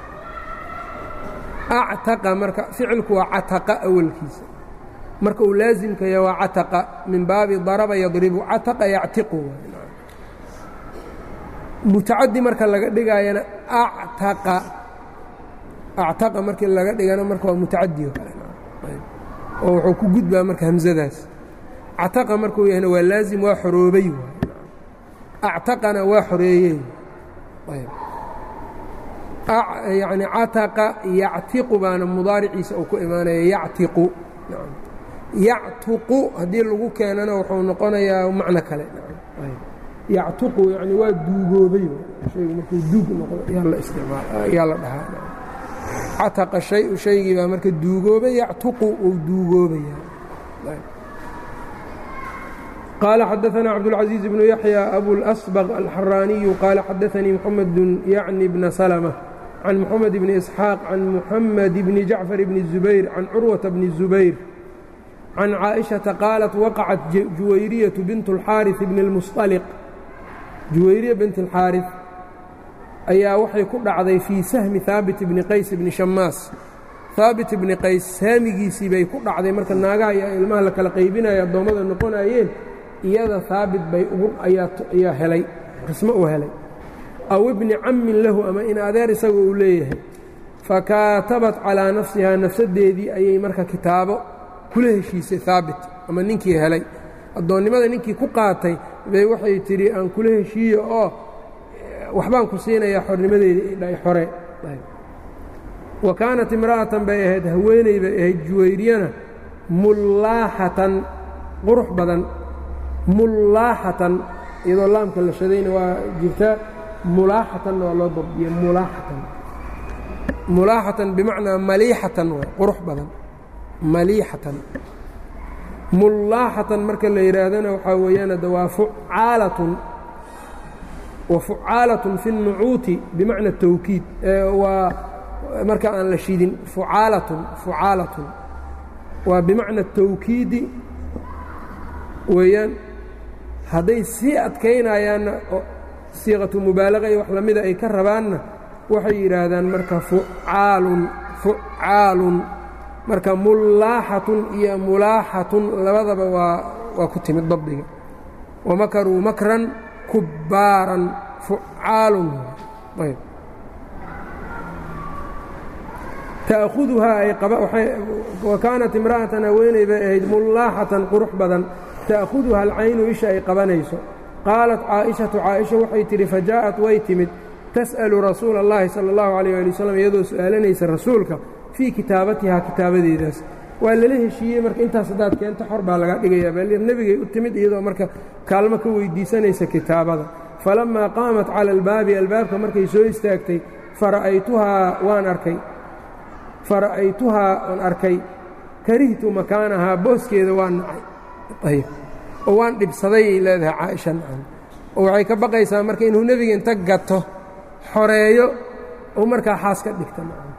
actaqa marka ficilku waa cataqa awalkiisa marka uu laasimkaya waa cataqa min baabi daraba yadribu cataqa yactiqu mutacadi marka laga dhigaayana actaqa actaqa markii laga dhigana marka waa mutacadi oo kale oo wuxuu ku gudbaa marka hamsadaas cataqa markuu yahayna waa laazim waa xoroobay actaqana waa xoreeyey yacni cataqa yactiqu baana mudaariciisa uu ku imaanaya yactiqu yactuqu haddii lagu keenana wuxuu noqonayaa macno kale yactuqu yani waa duugoobay haygu markuu duug noqdo yaa la isticmaal yaa la dhahaa cataqa shayu shaygii baa marka duugoobay yactuqu uu duugoobaya قال xdثna cبدالعزيز بن يحيى أbو الأصبغ الحراني قال xdثني محمد يعني بن سلمة can moxamed bni isxaaq can muxamed bni jacfar bni الzubayr can curwata bni الzubayr can caaئiشhaةa qaalat waqacat juwayriyatu bint اlxaariث bni اlmusطaliq juwayriya bint اlxaariث ayaa waxay ku dhacday fii sahmi haabit bni qays bni shamaas haabit bni qays saamigiisii bay ku dhacday marka naagaha iyo ilmaha la kala qaybinaya addoommada noqonayeen iyada haabit bay ugu ayaa helay qismo uu helay aw ibni cammin lahu ama in adeer isaga uu leeyahay fakaatabat calaa nafsihaa nafsaddeedii ayay marka kitaabo kula heshiisay haabit ama ninkii helay addoonnimada ninkii ku qaatay bay waxay tidhi aan kula heshiiyo oo waxbaan ku siinayaa xornimadeedii xore wa kaanat imra'atan bay ahayd haweeney bay ahayd juwayriyana mullaaxatan qurux badan mullaaxatan iyadoo laamka la shadayna waa jirtaa mulaaxatanna waa loo dabdiye mulaaxatan mulaaxatan bimacnaa maliixatan waa qurux badan maliixatan mullaaxatan marka la yidhaahdana waxaa weeyaan hadda waa fucaalatun wa fucaalatun fi الnucuuti bimacna tawkiid waa marka aan la shidin fucaalatun fucaalatun waa bimacna tawkiidi weeyaan hadday sii adkaynayaanna siiqatu mubaalaqa iyo wax lamida ay ka rabaanna waxay yidhaahdaan marka fucaalun fucaalun marka mullaaxatun iyo mulaaxatun labadaba waa waa ku timid dabdiga wamakaruu makran kubbaaran fucaalun ayb ta'khuduhaa ay wa kaanat imra'atan haweeney bay ahayd mullaaxatan qurux badan ta'khuduha alcaynu isha ay qabanayso qaalat caaishatu caaisha waxay tidhi fajaa'at way timid tas'alu rasuula اllahi sala اllahu alayh ali wasalam iyadoo su'aalanaysa rasuulka fii kitaabatihaa kitaabadeedaas waa lala heshiiyey marka intaas haddaad keento xor baa laga dhigayaa baalir nebigay u timid iyadoo marka kaalmo ka weyddiisanaysa kitaabada falammaa qaamat cala albaabi albaabka markay soo istaagtay fara'aytuhaa waan arkay fara'aytuhaa waan arkay karihtu makaanahaa booskeeda waan nacay oo waan dhibsadayay leedahay caaisha nacan oo waxay ka baqaysaa marka inuu nebiga inta gato xoreeyo oo markaa xaas ka dhigta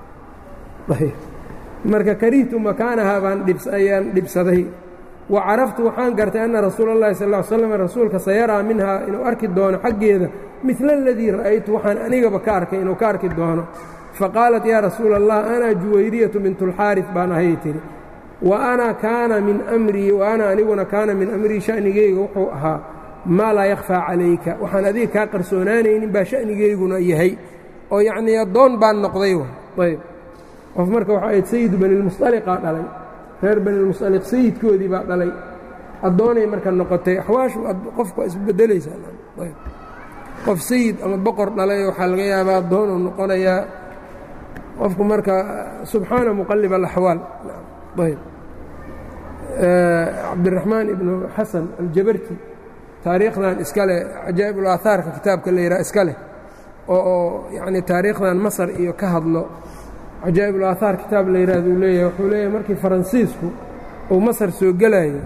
marka karihtu makaanahaa baan ayaan dhibsaday wa caraftu waxaan gartay anna rasuula اllahi sal ll ly slam rasuulka sayaraa minhaa inuu arki doono xaggeeda midla aladii ra'aytu waxaan anigaba ka arkay inuu ka arki doono faqaalat yaa rasuula allah ana juwayriyatu bintulxaaris baan ahay tidhi wa ana kaana min amrii wa ana aniguna kaana min amrii sha'nigeyga wuxuu ahaa maa laa yakhfaa calayka waxaan adiga kaa qarsoonaanaynin baa sha'nigeyguna yahay oo yacnii addoon baan noqday ayb qof marka waxaa ahayd sayidu banilmusطaliqaa dhalay reer banilmusطaliq sayidkoodii baa dhalay addoonay marka noqotay axwaashu qofku waa isbedelaysaa qof sayid ama boqor dhalay waxaa laga yaabaa addoonuu noqonayaa qofku marka subxaana muqalib alaxwaal ayb cabdiraxmaan ibnu xasan aljabarti taariikhdan iska leh cajaa'ib ulaahaarka kitaabka la yidhaha iska leh oo yacni taariikhdan masar iyo ka hadlo cajaa'ib ulaahaar kitaab la yidhaahdo uu leeyahay wuxuu leeyahay markii faransiisku uu masar soo gelayo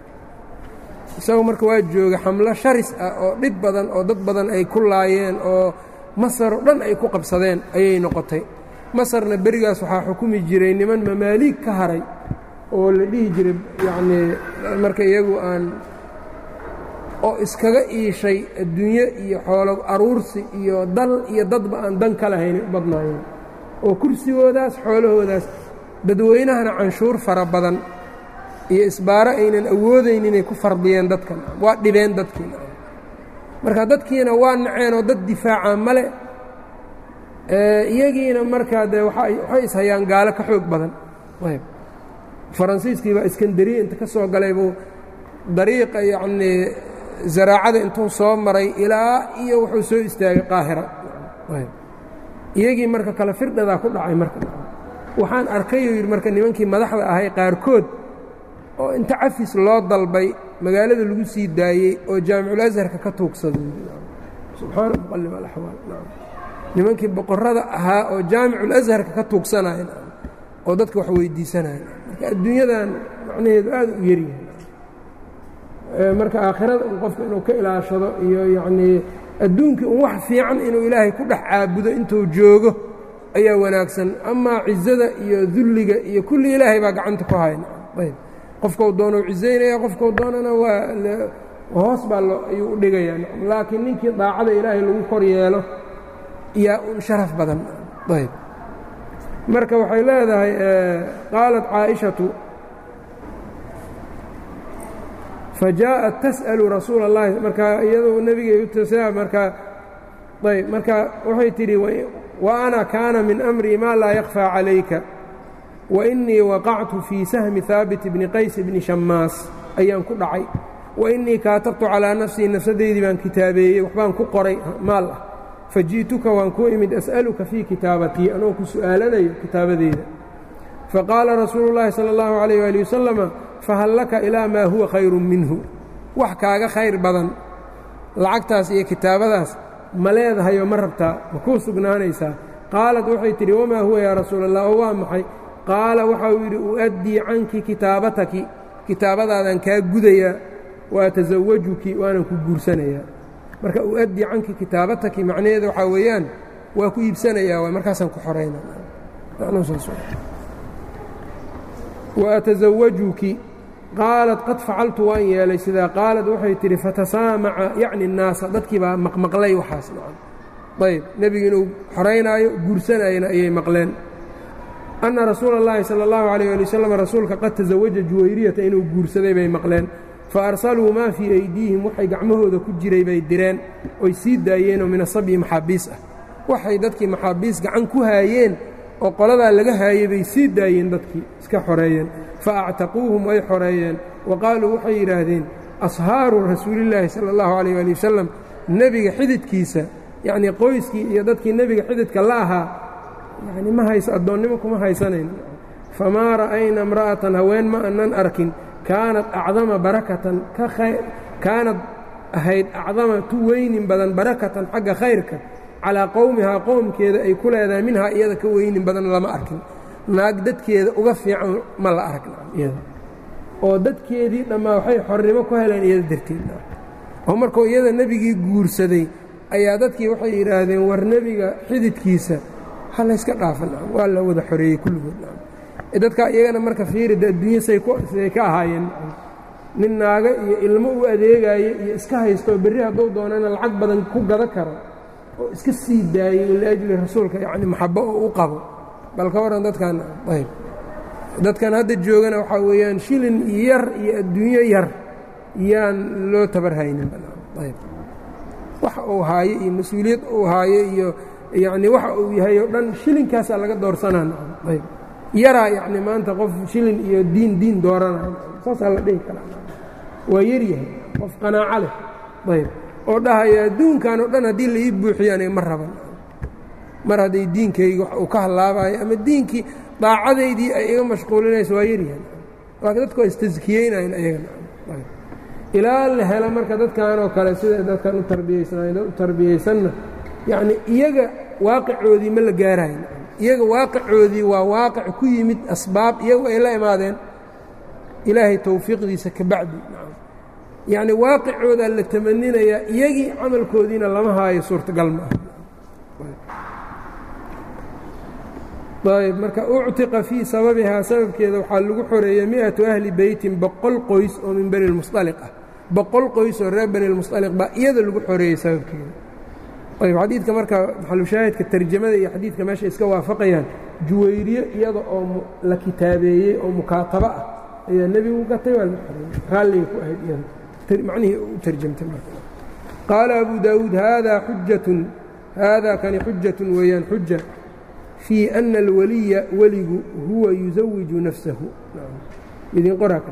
isagu marka waa jooga xamlo sharis ah oo dhib badan oo dad badan ay ku laayeen oo masar oo dhan ay ku qabsadeen ayay noqotay masarna berigaas waxaa xukumi jiray niman mamaaliig ka haray oo la dhihi jiray yacnii marka iyagu aan oo iskaga iishay adduunyo iyo xoolo aruursi iyo dal iyo dadba aan dan ka lahaynay u badnaayeen oo kursigoodaas xoolahoodaas dadweynahana canshuur fara badan iyo isbaaro aynan awoodayn inay ku fardiyeen dadkan waa dhibeen dadkiina marka dadkiina waa naceen oo dad difaaca male iyagiina markaa dee waxay ishayaan gaalo ka xoog badan ayb faransiiskii baa iskandariya inta ka soo galay buu dariiqa yacnii zaraacada intuu soo maray ilaa iyo wuxuu soo istaagay qaahira iyagii marka kale firdhadaa ku dhacay marka waxaan arkayuu yidhi marka nimankii madaxda ahay qaarkood oo inta cafis loo dalbay magaalada lagu sii daayey oo jaamicul asharka ka tuugsaday subxaana muqalib alaxwaal nimankii boqorrada ahaa oo jaamicul asharka ka tuugsanaya oo dadka wax weydiisanaya marka adduunyadan macnaheedu aad u yaryahay marka aakhirada un qofka inuu ka ilaashado iyo yacnii adduunkii un wax fiican inuu ilaahay ku dhex caabudo intuu joogo ayaa wanaagsan amaa cizada iyo dulliga iyo kulli ilaahay baa gacanta ku haya ayb qofkau doonau cizaynaya qofkau doonana waa hoos baa lo ayuu u dhigayaa laakiin ninkii daacada ilaahay lagu kor yeelo yaa un sharaf badan ayb marka waxay leedahay qaalat caaishatu fajaءat tas'alu rasuula اllahi markaa iyadoo nebiga markaa ayb marka waxay tidhi wa ana kaana min amrii ma laa yakfىa calayka wainii waqactu fii sahmi haabit bni qays bni shammaas ayaan ku dhacay wainii kaatabtu calىa nafsii nafsadeydii baan kitaabeeyey waxbaan ku qoray maal ah faji'tuka waan kuu imid as'aluka fii kitaabatii anoo ku su'aalanayo kitaabadeyda faqaala rasuulu اllaahi salى اllahu عalayh ali wasalama fahal laka ilaa maa huwa khayru minhu wax kaaga khayr badan lacagtaas iyo kitaabadaas ma leedahayoo ma rabtaa ma kuu sugnaanaysaa qaalat waxay tidhi wamaa huwa yaa rasuula allah oo waa maxay qaala waxau yidhi u'addii canki kitaabataki kitaabadaadaan kaa gudayaa wa atasawajuki waanan ku guursanayaa marka u'addii canki kitaabataki macnaheeda waxaa weeyaan waa ku iibsanayaa waay markaasaan ku xorayna wa atasawajuki qaalat qad facaltu waan yeelay sidaa qaalad waxay tidhi fatasaamaca yacni الnaasa dadkii baa maqmaqlay waxaas ayb nebigu inuu xoraynaayo guursanayana ayay maqleen anna rasuula اllahi salى اllahu عalيyه ali wasalam rasuulka qad tasawaja juwayriyata inuu guursaday bay maqleen fa arsaluu maa fii aydiihim waxay gacmahooda ku jiray bay direen oy sii daayeenoo min asabyi maxaabiis ah waxay dadkii maxaabiis gacan ku haayeen oo qoladaa laga haayey bay sii daayeen dadkii iska xoreeyeen fa actaquuhum way xoreeyeen wa qaaluu waxay yidhaahdeen ashaaru rasuulillaahi sala allahu calayh ali wasalam nebiga xididkiisa yacnii qoyskii iyo dadkii nebiga xididka la ahaa yacni ma hayso addoonnimo kuma haysanayno famaa ra'ayna imra'atan haween ma annan arkin kaanad acdama barakatan ka kaanad ahayd acdama tu weynin badan barakatan xagga khayrka calaa qowmihaa qowmkeeda ay ku leedahay minhaa iyada ka weynin badan lama arkin naag dadkeeda uga fiican ma la arag iyada oo dadkeedii dhammaa waxay xornimo ku heleen iyada darteed oo markuu iyada nebigii guursaday ayaa dadkii waxay yidhaahdeen war nebiga xididkiisa ha layska dhaafan waa la wada xoreeyey kulligood dadkaa iyagana marka fiirida adduunya say ka ahaayeen nin naaga iyo ilmo u adeegaayo iyo iska haysto berri hadduu doonana lacag badan ku gada karo oo iska sii daayey liajli rasuulka yacni maxabo oo u qabo bal ka warran dadkan ayb dadkan hadda joogana waxaa weeyaan shilin yar iyo adduunyo yar yaan loo tabar haynin ayb waxa uu haayo iyo mas-uuliyad uu haayo iyo yacni waxa uu yahay oo dhan shilinkaasaa laga doorsanaa ayb yaraa yacni maanta qof shilin iyo diin diin dooranayo saasaa la dhihi karaa waa yaryahay qof qanaaco leh ayb oo dhahaya adduunkan oo dhan haddii la ii buuxiyo aniga ma raban mar hadday diinkayga wax uu ka hallaabayo ama diinkii daacadaydii ay iga mashquulinayso waa yaryahay laakiin dadku waa istaskiyeynayan ayagana ilaa la helo marka dadkan oo kale sida dadkan u tarbiyaysanayn dad u tarbiyaysanna yacni iyaga waaqicoodii ma la gaarayn iyaga waaqicoodii waa waaqic ku yimid asbaab iyagu ay la imaadeen ilaahay towfiiqdiisa ka bacdi yacni waaqicoodaa la tamaninayaa iyagii camalkoodiina lama haayo suurtagal ma ah ayb marka uctiqa fii sababihaa sababkeeda waxaa lagu xoreeyey mi'atu ahli beytin boqol qoys oo min bani lmusطaliq ah boqol qoys oo reer bani lmusطaliq baa iyada lagu xoreeyey sababkeeda ayb xadiidka marka maxalushaahidka tarjamada iyo xadiidka meesha iska waafaqayaan juwayriye iyada oo la kitaabeeyey oo mukaatabo ah ayaa nebigu gatay waa la xoreeyey raalligay ku ahayd iyada macnihii u tarjamtay marka qaala abu daawuud haadaa xujatun haadaa kani xujatun weeyaan xuja fii ana alwaliya weligu huwa yusawiju nafsahu idin qoraa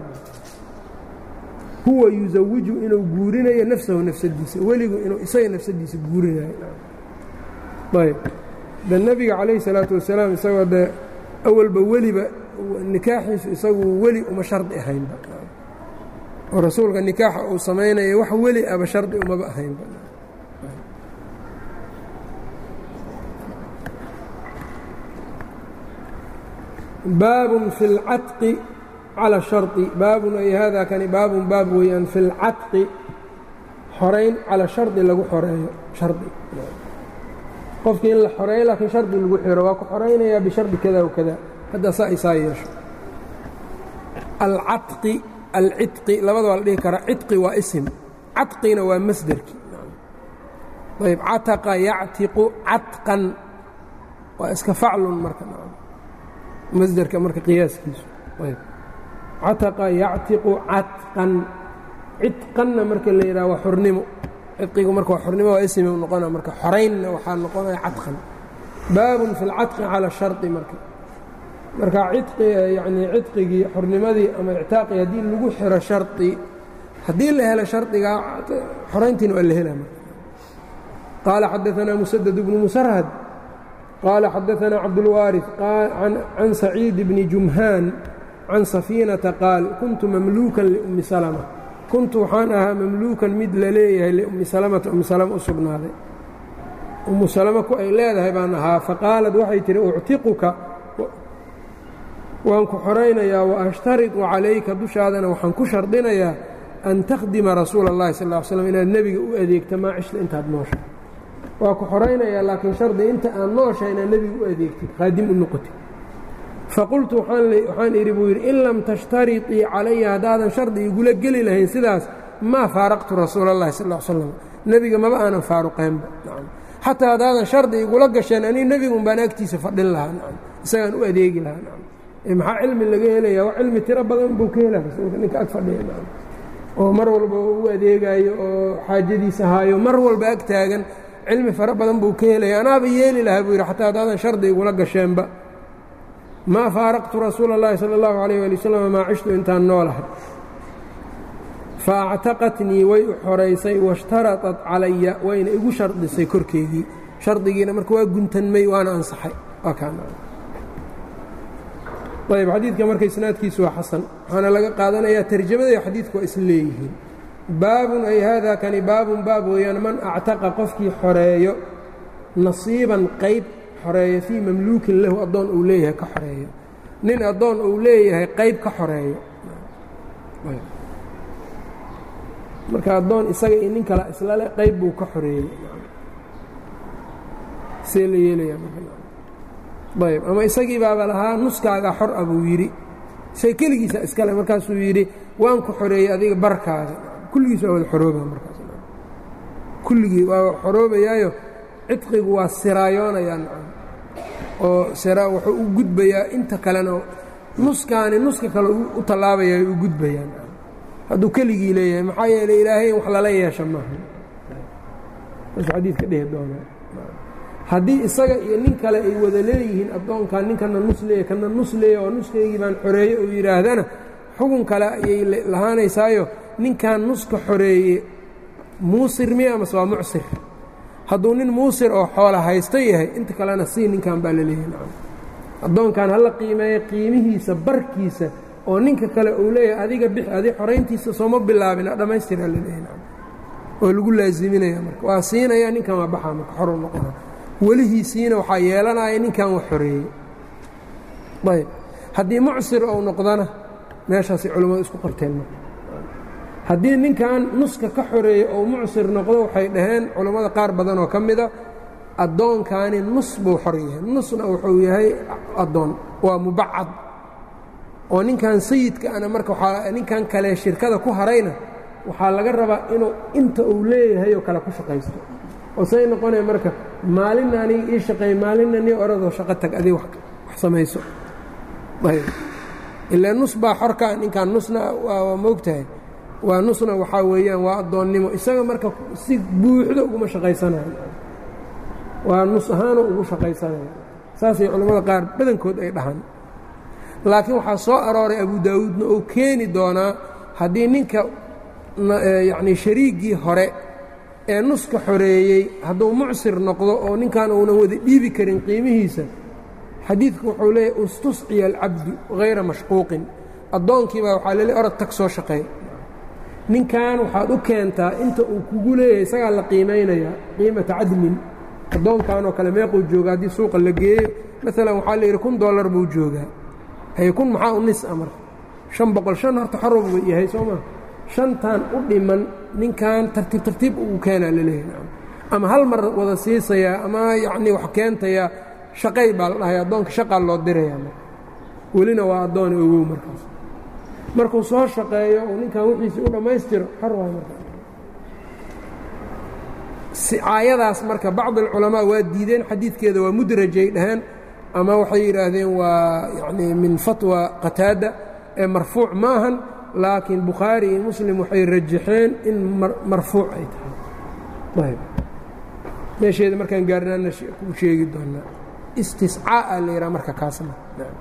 huwa yusawiju inuu guurinayo nafsahu nafsadiisa weligu inuu isaga nafsadiisa guurinayo ayb de nebiga calayhi salaatu wasalaam isagoo de awalba weliba nikaaxiisu isagu weli uma shardi ahaynba oo rasuulka nikaaxa uu samaynaya wax weli aba shardi umaba ahaynba baabun fi اlcatqi calى sharطi baabun ay hada kani baabun baab weeyaan fi اlcatqi xorayn calى shardi lagu xoreeyo shardi qofkii in la xoreeyo laakiin shardi lagu xiro waa ku xoraynayaa bishardi kada w kada hadda saa isaa yeesho alcaqi alcidqi labada waa la dhihi karaa cidqi waa isim cadqina waa masderki ayb cataqa yactiqu catqan waa iska faclun marka masderka marka qiyaaskiisu ayb cataqa yactiqu catqan cidqanna marka la yidhaha waa xornimo cidqigu marka waa xornimo waa ismi noqona marka xoraynna waxaa noqonaya cadqan baabun fi اlcadqi calى sharطi marka marka cidqi yani cidqigii xornimadii ama ictaaqii haddii lagu xiro sharطi haddii la helo shardigaa xorayntiina waa la hela marka qaala xadaثna muسدد بن musrhad qaala xadaثna cabdالwاriث can saciid bni jumhaan can safiinata qaal kuntu mamluukan liumi salma kuntu waxaan ahaa mamluukan mid la leeyahay liummi salamata ummi salama u sugnaaday ummu salama ku ay leedahay baan ahaa faqaalad waxay tihi uctiquka waan ku xoraynayaa wa ashtariطu calayka dushaadana waxaan ku shardinayaa an takhdima rasuula اllahi sal ا l slm inaad nebiga u adeegta maa cishta intaad nooshay waa ku xoraynayaa laakiin shardi inta aad nooshay inaad nebiga u adeegtid khaadim u noqotid faqultu waxaan idhi buu yidhi in lam tashtariطii calaya haddaadan shardi igula geli lahayn sidaas maa faaraqtu rasuula اllahi sal ا slam nebiga maba aanan faaruqeenba xataa haddaadan shardi igula gasheen anii nebigun baan agtiisa fadhin lahaa isagaan u adeegi lahaa maxaa cilmi laga helaya wax cilmi tiro badan buu ka hela rasuulka ninka ag fadhiya oo mar walba u adeegaayo oo xaajadiisa haayo mar walba ag taagan cilmi fara badan buu ka helaya anaaba yeeli lahaa buu yidhi xataa haddaadan shardi igula gasheenba maa faaraqtu rasuula اllahi salى اllahu alayh ali wasalam maa cishtu intaan noolahay faactaqatnii way u xoraysay washtaraطat calaya wayna igu shardisay korkeygii shardigiina marka waa guntanmay waana ansaxay ayb xadiidka marka isnaadkiisu waa xasan waxaana laga qaadanayaa tarjamada iyo xadiidku waa isla leeyihiin baabun ay haada kani baabun baab weeyaan man actaqa qofkii xoreeyo nasiiban qayb xoreeyo fii mamluukin lahu addoon uu leeyahay ka xoreeyo nin addoon uu leeyahay qayb ka xoreeyo marka addoon isaga iyo nin kale islale qayb buu ka xoreeyey see la yeelayaa ayb ama isagii baaba lahaa nuskaaga xor a buu yidhi say keligiisa iskale markaasuu yidhi waan ku xoreeyey adiga barkaaga kulligiis waa wada xorooba markaas kulligii waa xoroobayaayo cidqigu waa siraayoonayaan oo sira wuxuu u gudbayaa inta kalena nuskaani nuska kale u tallaabaya u gudbayaan hadduu keligii leeyahay maxaa yeeley ilaahay in wax lala yeesha maaha meeshu xadiidka dhehi doonaa haddii isaga iyo nin kale ay wada leeyihiin addoonkan ninkana nus leeya kana nus leeya oo nuskaygii baan xoreeye uu yidhaahdana xugun kale ayay lahaanaysaayo ninkan nuska xoreeye muusir miya amase waa mucsir hadduu nin muusir oo xoola haysto yahay inta kalena sii ninkan baa la leeyahay addoonkan hala qiimeeya qiimihiisa barkiisa oo ninka kale uu leeyahay adiga bix adi xorayntiisa sooma bilaabin dhammaystira la leeyahay oo lagu laaziminaya marka waa siinaya ninkan waa baxaa marka xor u noqona welihiisiina waxaa yeelanaya ninkan wax xoreeyey ayb haddii mucsir ou noqdona meeshaasay culimmadu isku qorteen marka haddii ninkan nuska ka xoreeyey ou mucsir noqdo waxay dhaheen culammada qaar badan oo ka mida addoonkaani nus buu xor yahay nusna wuxuu yahay addoon waa mubacad oo ninkan sayidka ana marka waaa ninkan kale shirkada ku harayna waxaa laga rabaa inuu inta uu leeyahay oo kale ku shaqaysto oo say noqonaya marka maalinna aniga ii shaqeey maalinna nii oradoo shaqo tag adig wax samayso ayb ilaa nus baa xorkaa ninkan nusna waa moogtahay waa nusna waxaa weeyaan waa addoonnimo isaga marka si buuxdo uguma shaqaysanayo waa nus ahaanoo ugu shaqaysanaya saasay culammada qaar badankood ay dhahaan laakiin waxaa soo arooray abu daawuudna oo keeni doonaa haddii ninka yacnii shariiggii hore ee nuska xoreeyey hadduu mucsir noqdo oo ninkan uunan wada dhiibi karin qiimihiisa xadiidku wuxuu leeyahy istusciya alcabdu hayra mashquuqin addoonkiibaa waxaa lele orod tag soo shaqeey ninkan waxaad u keentaa inta uu kugu leeyahay isagaa la qiimaynayaa qiimata cadmin addoonkan oo kale meequu jooga haddii suuqa la geeyo maalan waxaa la yidhi kun dollar buu joogaa hay kun maxaa u nis a marka shan boqol shan horta xorowba yahay soo maa shantan u dhiman ninkan tartiib tartiib ugu keenaa la leeyahay ama hal mar wada siisayaa ama yacnii wax keentayaa shaqay baa la dhahaya addoonka shaqaa loo dirayaa marka welina waa addoon ogow markaas markuu soo shaqeeyo uu ninkan wixiisii u dhammaystiro xor waay marka sicaayadaas marka bacd alculamaa waa diideen xadiidkeeda waa mudrajay dhaheen ama waxay yidhaahdeen waa yacnii min fatwa qataada ee marfuuc ma ahan laakiin bukhaari iyo muslim waxay rajaxeen in marfuuc ay tahay ayb meesheeda markaan gaarnaana ku sheegi doonaa istiscaa'a la yidhaha marka kaasna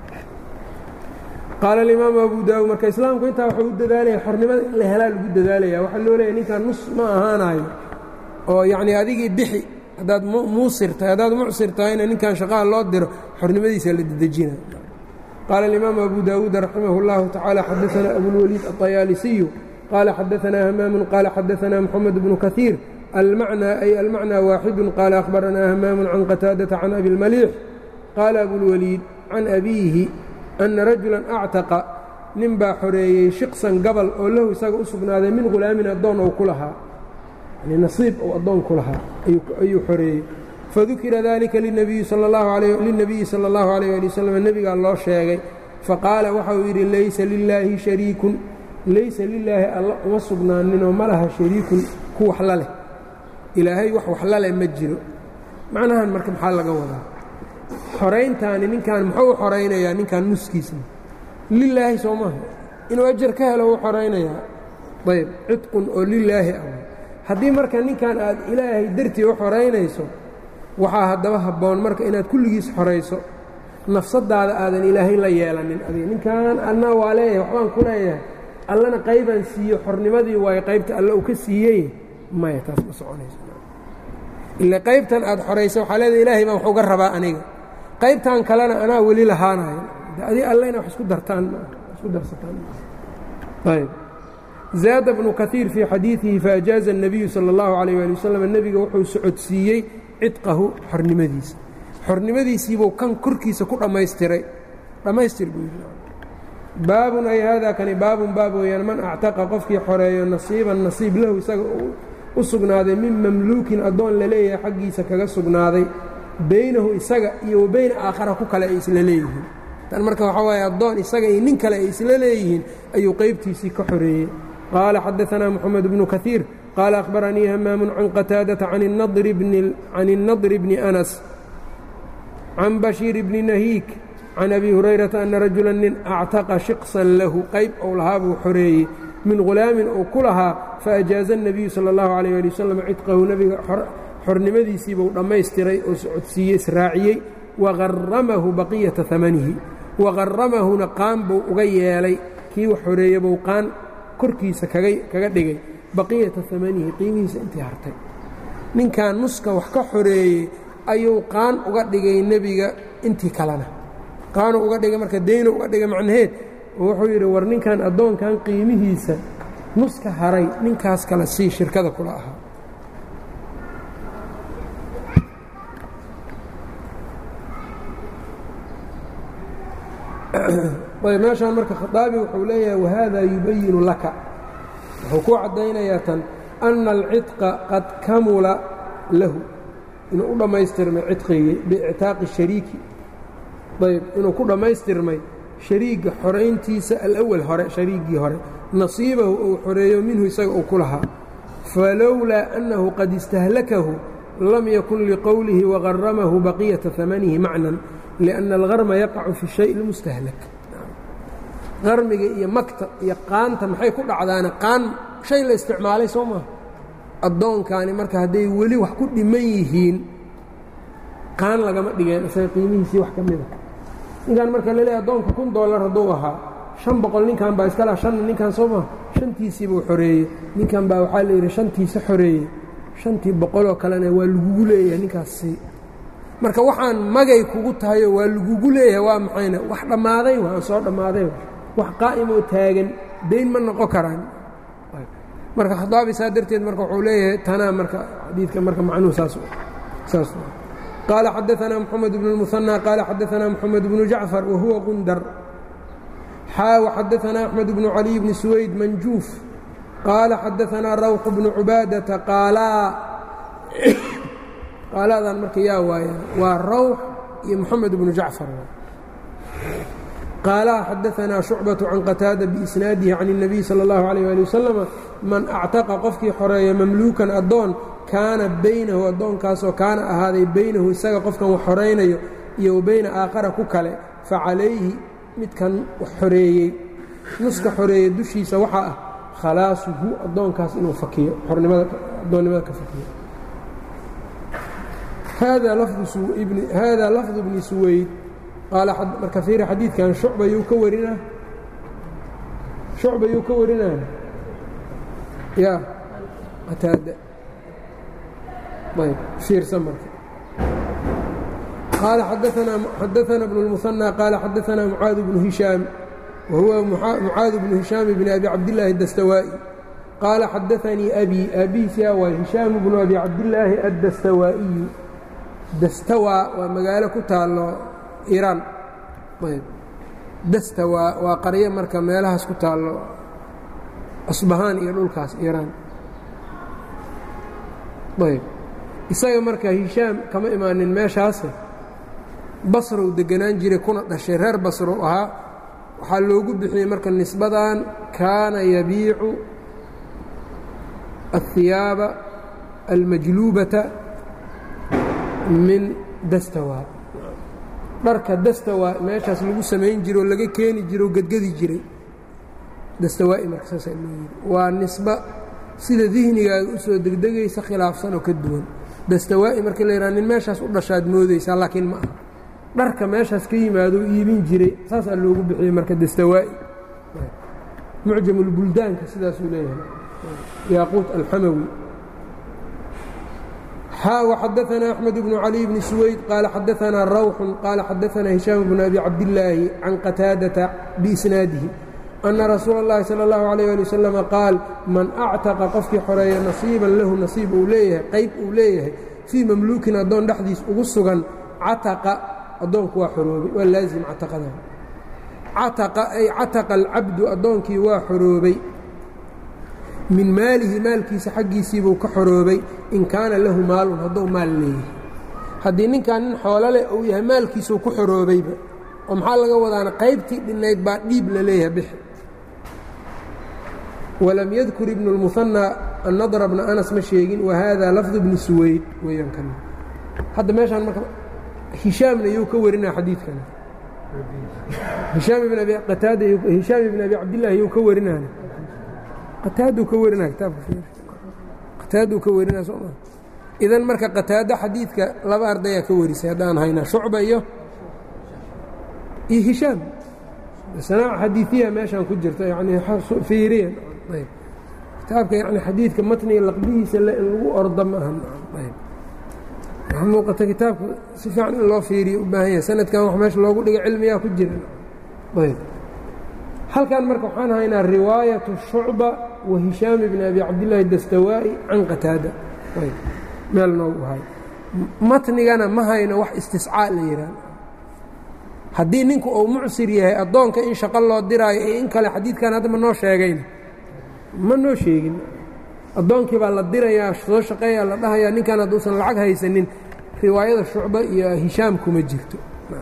qaala alimaamu abu daawud marka islaamku intaa waxuu u dadaalaya xornimada in la helaa lagu dadaalaya waxaa loo leeyahy ninkan nus ma ahaanayo oo yacnii adigii bixi haddaad muusir tahay haddaad mucsir tahayna ninkan shaqaha loo diro xornimadiisa la dedejina qaala alimaamu abu daawuud raximah اllahu tacaala xadaanaa abulwaliid aطayaalisiyu qaala xadaanaa hamaamun qaala xadaanaa moxamed bnu kahiir almacnaa ay almacnaa waaxidu qaala akhbaranaa hamaamun can qataadata can abi اlmaliix qaala abulwaliid can abiihi ana rajulan actaqa nin baa xoreeyey shiqsan gabal oo lahu isaga u sugnaaday min hulaamin addoon ou ku lahaa yani nasiib ou addoon ku lahaa ayuu xoreeyey fadukira dalika linabiyi sala allahu alayh ali wasalam nebigaa loo sheegay faqaala waxa uu yidhi laysa lilaahi shariikun laysa lilaahi alla uma sugnaaninoo ma laha shariikun ku wax la leh ilaahay wax wax la leh ma jiro macnahan marka maxaa laga wadaa xorayntaani ninkan muxuu u xoraynayaa ninkan nuskiisna lilaahi soo maaha inuu ajar ka helo u xoraynayaa ayb cidqun oo lilaahi ah haddii marka ninkan aad ilaahay dartii u xoraynayso waxaa haddaba habboon marka inaad kulligiis xorayso nafsadaada aadan ilaahay la yeelanin adiga ninkan adna waa leeyahay waxbaan ku leeyahay allana qaybaan siiyo xornimadii waayo qaybta alle uu ka siiyey maya taas ma soconayso ila qaybtan aad xorayso waxaa leedahay ilaahay baan wax uga rabaa aniga qaybtan kalena anaa weli lahaanayo adi allena wax isku dartaan isku darsataan ayb zaada bnu kaiir fii xadiidihi faajaaza الnabiyu salى اllahu عalيyه ali wasalam nebiga wuxuu socodsiiyey cidqahu xornimadiisa xornimadiisiibuu kan korkiisa ku dhammaystiray dhammaystir buu yidhi baabun ay haadaa kani baabun baab weeyaan man actaqa qofkii xoreeyo nasiiban nasiib lahu isaga u sugnaaday min mamluukin addoon la leeyahay xaggiisa kaga sugnaaday baynahu isaga iyo wa bayna aakhara ku kale ay isla leeyihiin tan marka waxaa waaye addoon isaga iyo nin kale ay isla leeyihiin ayuu qaybtiisii ka xoreeyey qaala xadaanaa moxamed bnu kaiir qaala akhbaranii hamaamun can qataadata can الnadri bni anas can bashiir bni nahiik can abi hurayrata ana rajula nin actaqa shiqsan lahu qayb ou lahaa buu xoreeyey min hulaamin uu ku lahaa faajaaza الnabiyu salى اllahu عalيh ali wasalam cidqahu nebiga xornimadiisiibuu dhammaystiray oo socodsiiyey israaciyey waqaramahu baqiyata amanihi waqaramahuna qaan buu uga yeelay kii wax xoreeye buu qaan korkiisa kaga dhigay baqiyata amanihi qiimihiisa intii hartay ninkan nuska wax ka xoreeyey ayuu qaan uga dhigay nebiga intii kalena qaanuu uga dhigay marka deynu uga dhigay macnaheed oo wuxuu yidhi war ninkan addoonkan qiimihiisa nuska haray ninkaas kale sii shirkada kula ahaa ayb meeshaan marka khaaabi wuxuu leeyahay wahada yubayinu laka wuxuu ku caddaynayaa tan ana alcidqa qad kamula lahu inuu u dhammaystirmay cidqigii biictaaqi shariiki ayb inuu ku dhammaystirmay shariigga xorayntiisa alawal hore shariiggii hore nasiibahu uu xoreeyo minhu isaga uu ku lahaa falowlaa annahu qad istahlakahu lam yakun liqowlihi waqaramahu baqiyata amanihi macnan لأن الغرم يقع في الشhayء المستهلك qarmiga iyo magta iyo qaanta maxay ku dhacdaana qaan shay la isticmaalay soo maa addoonkaani marka hadday weli wax ku dhiman yihiin qaan lagama dhigeen isaga qiimihiisii wax ka mida ninkan marka la leeay addoonka kun dollar hadduu ahaa شhan boqol ninkan baa iska laha shanna ninkan soo maa shantiisii buu xoreeyey ninkan baa waxaa la yidhi shantiisa xoreeyey shantii boqoloo kalena waa lagugu leeyahay ninkaasi marka waxaan magay kugu tahayoo waa lagugu leeyahay waa maxayna wax dhammaaday waa soo dhammaaday wax qaa'imoo taagan dayn ma noqon karaan marka khadaabi saa darteed marka wuxuu leeyahay tanaa marka xadiidka marka macnuhu saas saas qaala xadaanaa moxamed bnu اlmuhanى qaala xadaanaa moxamed bnu jacfar wa huwa qundar xaa waxadaanaa axmed bnu caliy bni suwayd manjuuf qaala xadaanaa rawx bnu cubaadata qaalaa qaaladan marka yaa waayaan waa rawx iyo moxamed bnu jacfar qaalaha xadaanaa shucbaةu can qataada biisnaadihi can الnabiy salى اllahu عalيه ali wasalama man actaqa qofkii xoreeya mamluukan addoon kaana baynahu addoonkaasoo kaana ahaaday baynahu isaga qofkan wax xoraynayo iyo wa bayna aakhara ku kale facalayhi midkan wax xoreeyey nuska xoreeye dushiisa waxaa ah khalaasuhu addoonkaas inuu fakiyo adoonnimada ka fakiyo hada lafdu bni suwayd marka fiiri xadiidkan shucba yuu ka warinaa shucba yuu ka warinaya ya qataada ayb fiirsan marka qaala xadaana bnu اlmuhanى qaala xadaana mucaad bnu hishaam wa huwa mucaad bnu hishaam bni abi cabdillaahi اdastawaa'i qaala xadaanii abi aabihiisyaa waa hishaam bnu abi cabdillaahi addastawaa'iyu dastawa waa magaalo ku taalo iraan ayb dastawa waa qaryo marka meelahaas ku taallo asbahaan iyo dhulkaas iraan ayb isaga marka hishaam kama imaanin meeshaase basrow deganaan jiray kuna dhashay reer basrow ahaa waxaa loogu bixiyey marka nisbadan kaana yabiicu الhiyaaba almajluubata min dastawa dharka dastawa meeshaas lagu samayn jiro oo laga keeni jiro o gedgedi jiray dastawaa'i marka saasa loo yidhi waa nisba sida dihnigaaga u soo degdegaysa khilaafsan oo ka duwan dastawaa'i marka la yidhaha nin meeshaas u dhashaad moodaysaa laakiin ma aha dharka meeshaas ka yimaado iibin jiray saasaa loogu bixiyey marka dastawaa'i mucjamulbuldaanka sidaasuu leeyahay yaaquut alxamawi وxadaثna أحmed بن علي بن سويد qال xadaثna rwح qال xadaثna هiشhام بن أbي cabdاللaahi can qتاadaةa بإsناadihi أنa rasuul الlahi salى الlaه عليه لي وsلم qaal man أctaqa qofkii xoreeya نaصيiban lahu نaصiib uu leeyahay qayb uu leeyahay fيi mamluukin addoon dhexdiis ugu sugan cataqa addoonku waa xoroobay waa laazim cataqada cataqa ay cataqa الcabdu addoonkii waa xoroobay min maalihi maalkiisa xaggiisiibuu ka xoroobay in kaana lahu maalun hadduu maal leeyahay haddii ninkan nin xoolo leh uu yahay maalkiisuu ku xoroobayba oo maxaa laga wadaana qaybtii dhinnayd baa dhiib la leeyahay bixi walam yadkur ibnu اlmuhanaa annadra bna anas ma sheegin wa haada lafdu bni suwayd weeyaan kan hadda meeshaan marka hishaamna yuu ka warinaa xadiidkan hishaam ibn abi qataada hishaam ibn abi cabdillaahi yuu ka warinaya qataaduu ka warinaya kitaabka qataaduu ka warinaya sooma idan marka qataado xadiidka laba ardayaa ka warisay haddaan haynaa shucba iyo iyo hishaam sanaac xadiiiya meeshaan ku jirta yani fiiriya ayb kitaabka yani xadiidka matniga laqbihiisa le in lagu orda ma aha ayb waxaa muuqata kitaabka si fiican in loo fiiriyo u baahan yahay sanadkan wax meesha loogu dhiga cilmiyaa ku jira ayb halkan marka waxaan haynaa riwaayaةu shucba wa hishaam bni abi cabdillaahi dastawaa'i can qataada ayb meel noogu hay matnigana ma hayno wax istiscaa la yidhaah haddii ninku uu mucsir yahay addoonka in shaqo loo diraayo iyo in kale xadiidkan hadda ma noo sheegayna ma noo sheegin addoonkii baa la dirayaa soo shaqeeyaa la dhahayaa ninkan hadduusan lacag haysanin riwaayada shucba iyo hishaam kuma jirto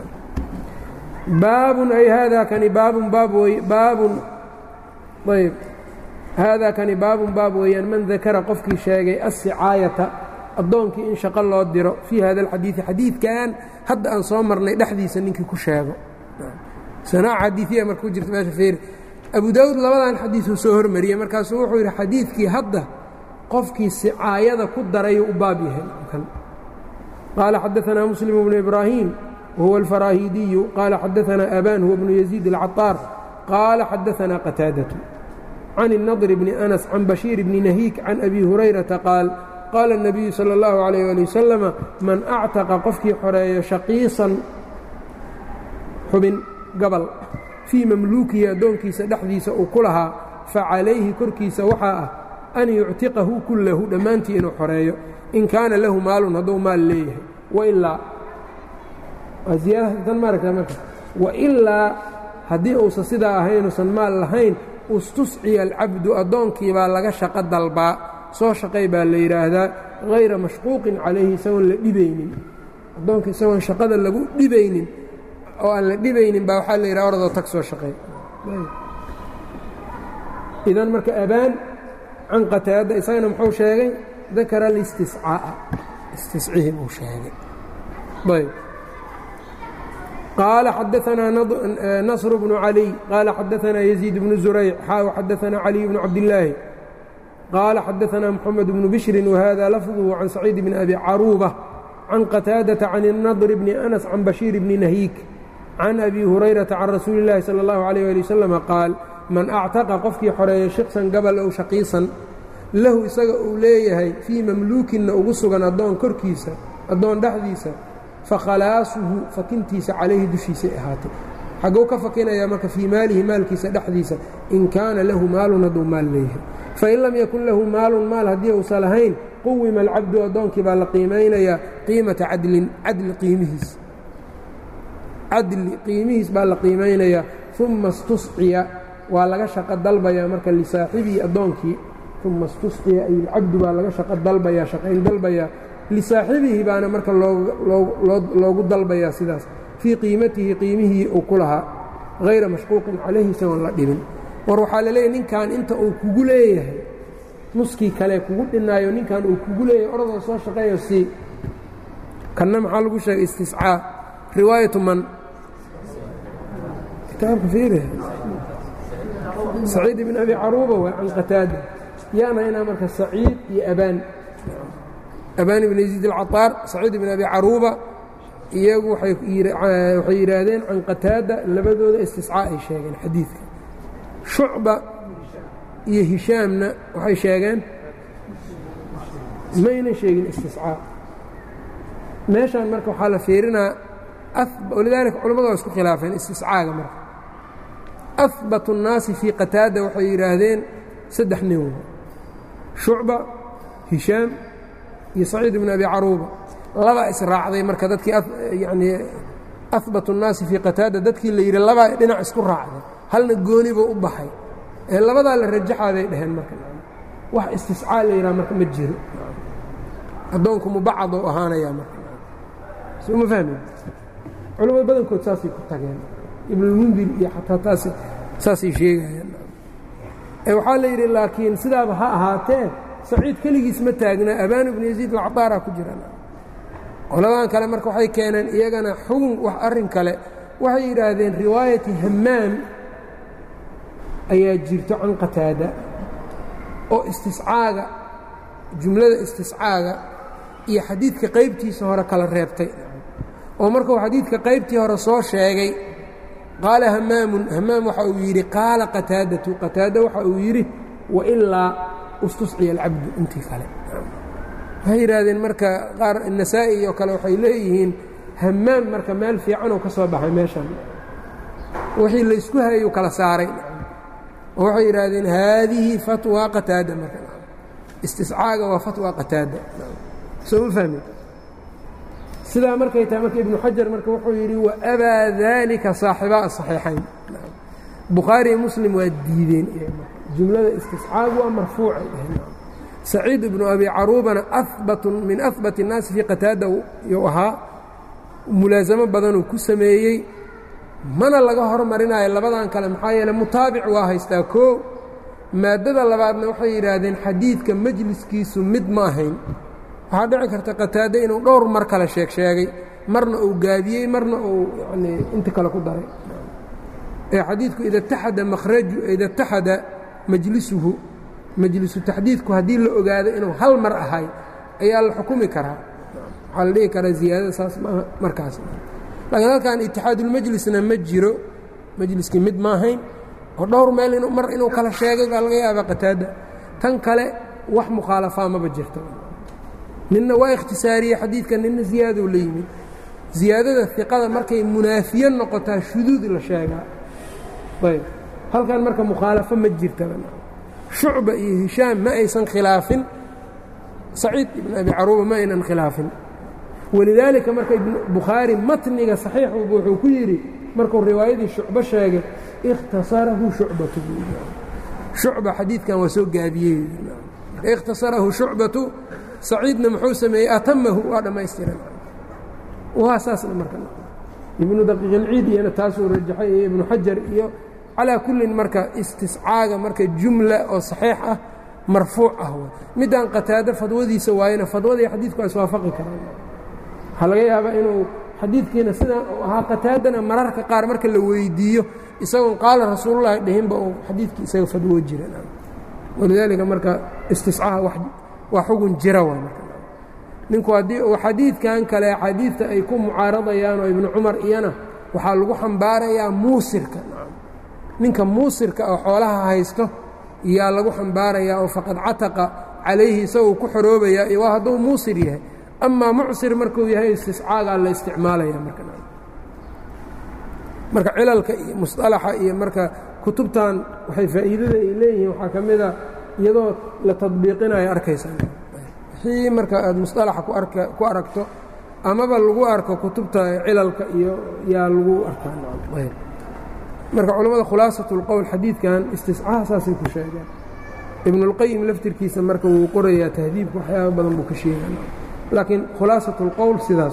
baabun ay haadaa kani baabun baab wey baabun ayb haadaa kani baabun baab weeyaan man dakara qofkii sheegay aلsicaayata addoonkii in shaqo loo diro fii hada alxadiidi xadiidkan hadda aan soo marnay dhexdiisa ninkii ku sheego sanaac xadiiiya marka ku jirta meesha feeri abu daawuud labadan xadiisuu soo hormariyey markaasuu wuxuu yidhi xadiidkii hadda qofkii sicaayada ku darayuu u baab yahay qaala xadaanaa muslim bnu ibraahim وهو الفراهيدي قال xدثنا أbان هو بن يزيد العطاaر قال xدثنا قتاaدة عن النضر بن أنس عن بشير بن نهيك عن أبي هريرةa قاaل قال النبي صلى الله عليه ولي وسلم maن أcتقa qofkii xoreeyo شhaقيiصan xubin gabل فيi mamluukihi addoonkiisa dhexdiisa uu ku lahaa facalayhi korkiisa waxaa ah أn يuctiqahu kulahu dhammaantii inuu xoreeyo in kaana lahu maalun hadduu maal leeyahay وإlaa waa ziyaadatan maaragtaa marka wailaa haddii uusan sidaa ahayn uusan maal lahayn ustusciya alcabdu addoonkii baa laga shaqo dalbaa soo shaqay baa la yidhaahdaa hayra mashquuqin calayhi isagoon la dhibaynin addoonka isagoon shaqada lagu dhibaynin oo aan la dhibaynin baa waxaa la yidhaha oradoo tag soo shaqeey idan marka abaan can qataada isagana muxuu sheegay dakara listiscaa'a istiscihi buu sheegay ayb qaala xadaanaa nasr bnu caliy qaala xadaanaa yaziid bnu zurayc xaaw xadaanaa caliy bnu cabdillaahi qaala xadaanaa moxamed bnu bishrin wahada lafduhu can saciid bni abi caruuba can qataadata can الnadr bni anas can bashiir bni nahiik can abi hurayrata can rasuuli اllaahi salى اllahu عalيyه ali wasalam qaal man actaqa qofkii xoreeya shiksan gabal ow shaqiisan lahu isaga uu leeyahay fii mamluukinna ugu sugan addoon korkiisa addoon dhexdiisa fakhalaasuhu fakintiisa calayhi dushiisay ahaatay xagguu ka fakinayaa marka fii maalihi maalkiisa dhexdiisa in kaana lahu maalun hadduu maal leeyahay fain lam yakun lahu maalun maal haddii uusan lahayn quwima alcabdu addoonkii baa la qiimaynayaa qiimata cadlin cadli qiimihiis cadli qiimihiis baa la qiimaynayaa uma istusciya waa laga shaqo dalbayaa marka lisaaxibihi addoonkii uma istusciya ay ilcabdu baa laga shaqo dalbayaa shaqayn dalbayaa lisaaxibihi baana marka loogu dalbayaa sidaas fii qiimatihi qiimihii uu ku lahaa hayra mashquuqin calayhi isagoon la dhibin war waxaa la leeyahy ninkan inta uu kugu leeyahay nuskii kale kugu dhinaayo ninkan uu kugu leeyahay oradoo soo shaqeeyo sii kanna maxaa lagu sheegay istiscaa riwaayatu man kitaabka fiiri saciid ibn abi caruuba waa can qataada yaana inaa marka saciid iyo abaan abaan ibn yaziid alcaطaar saciid ibn abi caruuba iyagu waxay yidhaahdeen can qataada labadooda istiscaa ay sheegeen xadiidka shucba iyo hishaamna waxay sheegeen mayna sheegin istiscaa meeshaan marka waxaa la fiirinaa walidaalika culamadu waa isku khilaafeen istiscaaga marka ahbat الnaasi fii qataada waxay yidhaahdeen saddex nin shucba hishaam iyo saciid ibn abi caruuba labaa israacday marka dadkii yani ahbat الnaasi fii qataada dadkii la yidhi labaa dhinac isku raacday halna gooni buu u baxay ee labadaa la rajaxaa bay dhaheen marka wax istiscaa la yidhaha marka ma jiro addoonku mubacad oo ahaanayaa marka soo ma fahmi culamada badankood saasay ku tageen ibnulmundir iyo xataa taas saasay sheegayeen waxaa la yidhi laakiin sidaaba ha ahaatee saciid keligiis ma taagna abaan ibnu yaziid alcadaaraa ku jiraan qoladan kale marka waxay keeneen iyagana xugun wax arrin kale waxay yidhaahdeen riwaayati hammaam ayaa jirto can qataada oo istiscaaga jumlada istiscaaga iyo xadiidka qaybtiisa hore kala reebtay oo markuu xadiidka qaybtii hore soo sheegay qaala hamaamun hamaam waxa uu yidhi qaala qataadatu qataada waxa uu yidhi wailaa istusciya alcabdu intii kale waxay yidhaahdeen marka qaar nasaa'i oo kale waxay leeyihiin hamaam marka meel fiicanoo ka soo baxay meeshan wixii laysku hayuu kala saaray oo waxay yidhaahdeen haadihi fatwa qataada marka istiscaaga waa fatwa qataada soo ma fahmi sidaa markay tahay marka ibnu xajar marka wuxuu yidhi waabaa dalika saaxibaa asaxiixayn bukhaari iyo muslim waa diideen jumlada istiscaagu waa marfuucay dhaheen saciid ibnu abi caruubana abatu min ahbat الnaasi fii qataada yuu ahaa mulaasamo badanuu ku sameeyey mana laga hormarinayo labadan kale maxaa yeele mutaabic waa haystaa koo maaddada labaadna waxay yidhaahdeen xadiidka majliskiisu mid ma ahayn waxaa dhici karta qataade inuu dhowr mar kale sheeg sheegay marna uu gaabiyey marna uu yani inta kale ku daray ee xadiidku ida taxada makhraju ida taxada majlisuhu majlisu taxdiidku haddii la ogaado inuu hal mar ahay ayaa la xukumi karaa waxaa la dhihi karaa ziyaadada saas maaha markaas laakiin halkan itixaadulmajlisna ma jiro majliskii mid ma ahayn oo dhowr meel mar inuu kala sheegay baa laga yaabaa qataada tan kale wax mukhaalafaa maba jirto ninna waa ikhtisaariyey xadiidka ninna ziyaadou la yimid ziyaadada iqada markay munaafiye noqotaa shuduud la sheegaa ayb halkan marka mukhaalafo ma jirtaba shucba iyo hishaam ma aysan khilaafin saciid ibn abi caruuba ma aynan khilaafin walidaalika marka bukhaari matniga saxiixuba wuxuu ku yidhi markuu riwaayadii shucbo sheegay ikhtasarahu shucbatu shucba xadiidkan waa soo gaabiyey ikhtasarahu shucbatu saciidna muxuu sameeyey atamahu waa dhammaystiran waa saasna marka ibnu daqiiqilciid iyana taasuu rajaxay iyo ibnu xajar iyo calaa kullin marka istiscaaga marka jumla oo saxiix ah marfuuc ah w middaan qataado fadwadiisa waayena fadwadii xadiidku waa iswaafaqi karaan waxaa laga yaabaa inuu xadiidkiina sidaan uu ahaa qataadana mararka qaar marka la weydiiyo isagoon qaala rasuulullahi dhihinba uu xadiidkii isaga fadwo jiran walidaalika marka istiscaha waa xugun jira waa marka ninku haddii uu xadiidkan kale xadiidta ay ku mucaaradayaan oo ibnu cumar iyana waxaa lagu xambaarayaa muusirka ninka muusirka oo xoolaha haysto yaa lagu xambaarayaa oo faqad cataqa calayhi isagoo ku xoroobayaa iyo waa hadduu muusir yahay amaa mucsir markuu yahay istiscaagaa la isticmaalaya marka marka cilalka iyo musطalaxa iyo marka kutubtan waxay faa'iidada ay leeyihiin waxaa ka mida iyadoo la tadbiiqinayo arkaysa wixii marka aad musطalaxa ku aragto amaba lagu arko kutubta cilalka iyo yaa lagu arkaa marka culammada khulaasaة اlqowl xadiidkan istiscaha saasay ku sheegeen ibn اlqayim laftirkiisa marka wuu qorayaa tahdiibka waxyaaba badan buu ka sheega laakiin khulaasaة اlqowl sidaas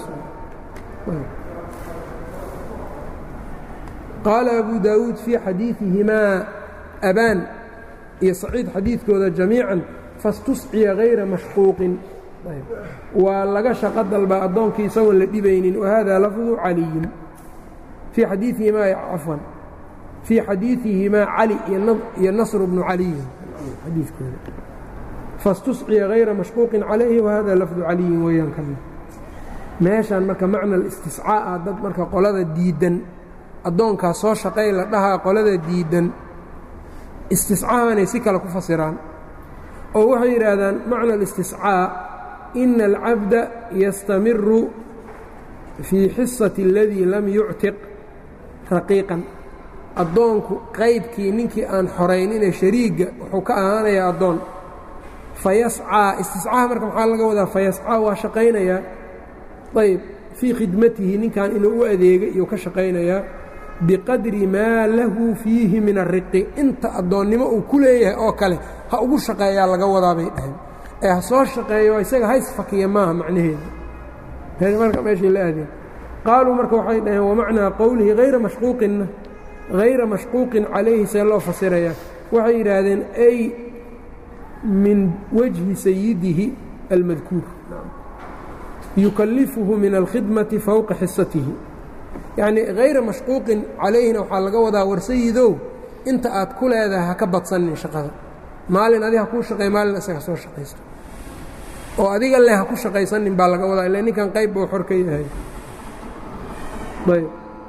qaala abu daawuud fii xadiiثihimaa abaan iyo saciid xadiidkooda jamiican fastusciya hayra mashquuqin waa laga shaqo dalbaa addoonkii isagoon la dhibaynin wahada lafdu caliyin fii xadiiihimaa cafwan fii xadiiثihimaa cali iyo nasr bnu caliyin xadiikooda fastusciya hayra mashquuqin calayhi wahada lafdu caliyin weeyaan kana meeshaan marka macna istiscaa'a dad marka qolada diidan addoonkaas soo shaqay la dhahaa qolada diidan istiscaahanay si kale ku fasiraan oo waxay yidhaahdaan macna اlistiscaa ina alcabda yastamiru fii xisati اladii lam yuctiq raqiiqan addoonku qaybkii ninkii aan xoraynine shariigga wuxuu ka ahaanayaa addoon fayascaa istiscaaha marka maxaa laga wadaa fayascaa waa shaqaynayaa ayb fii khidmatihi ninkan inuu u adeega iyuu ka shaqaynayaa biqadri maa lahu fiihi min ariqi inta addoonnimo uu ku leeyahay oo kale ha ugu shaqeeyaa laga wadaa bay dhaheen ee ha soo shaqeeyo isaga haysfakiya maaha macnaheeda marka meeshay la aadeen qaaluu marka waxay dhaheen wamacnaa qowlihi hayra mashquuqinna hayra mashquuqin calayhi see loo fasirayaa waxay yidhaahdeen ay min wajhi sayidihi almadkuur yukallifuhu min alkhidmati fowqa xisatihi yacnii hayra mashquuqin calayhina waxaa laga wadaa war sayidow inta aad ku leedahay ha ka badsanin shaqada maalin adi ha kuu shaqey maalin isaga soo shaqaysto oo adiga leh ha ku shaqaysanin baa laga wadaa ila ninkan qayb buu xor ka yahay ayb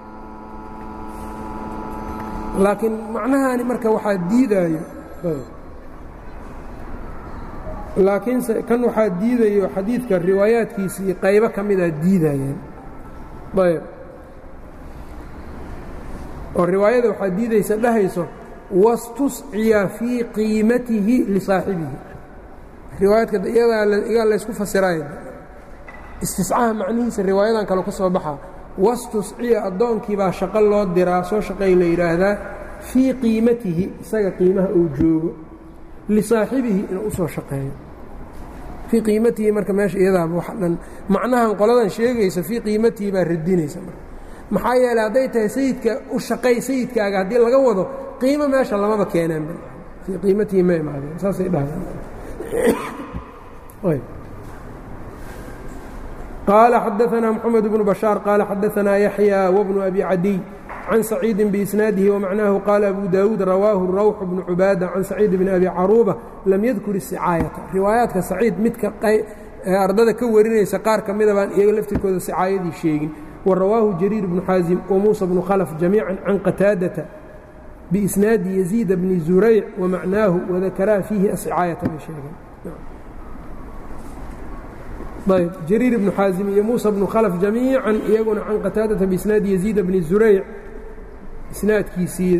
laakiin macnahaani marka waxaa diidaayo laakiinse kan waxaa diidayo xadiidka riwaayaadkiisii qaybo ka midaa diidayeen ayb oo riwaayada waxaa diidaysa dhahayso wastusciya fii qiimatihi lisaaxibihi riwaayaadka iyagaa laysku fasiraya istiscaha macnihiisa riwaayadan kale ka soo baxaa wastusciya addoonkii baa shaqo loo diraa soo shaqay la yidhaahdaa fii qiimatihi isaga qiimaha uu joogo lisaaxibihi inuu u soo shaqeeyo fii qiimatihi marka meesha iyadaaba wax dhan macnahan qoladan sheegaysa fii qiimatihi baa radinaysa marka maxaa yeeley hadday tahay sayidka u shaqay sayidkaaga haddii laga wado qiimo meesha lamaba keeneenba fii qiimatihi ma imaadeen saasay dhahdeen qaala xadaanaa mxamed bnu bashaar qaala xadaanaa yaxya wbnu abi cadiy can saciidi biisnaadihi wamacnaahu qaala abu daawuud rawaahu rawx bnu cubaada can saciid bni abi caruuba lam yadkur isicaayata riwaayaadka saciid midka ardada ka warinaysa qaar ka mida baan iyaga laftirkooda sicaayadii sheegin warawaahu jariir bnu xaasim wamuusa bnu khalf jamiica can qataadata biisnaadi yaziida bni zurayc wamacnaahu wadakaraa fiihi asicaayata bay sheegeen ayb jariir ibnu xaasim iyo muusa bnu khalf jamiican iyaguna can qataadata biisnaadi yaziida bni zurayc isnaadkiisii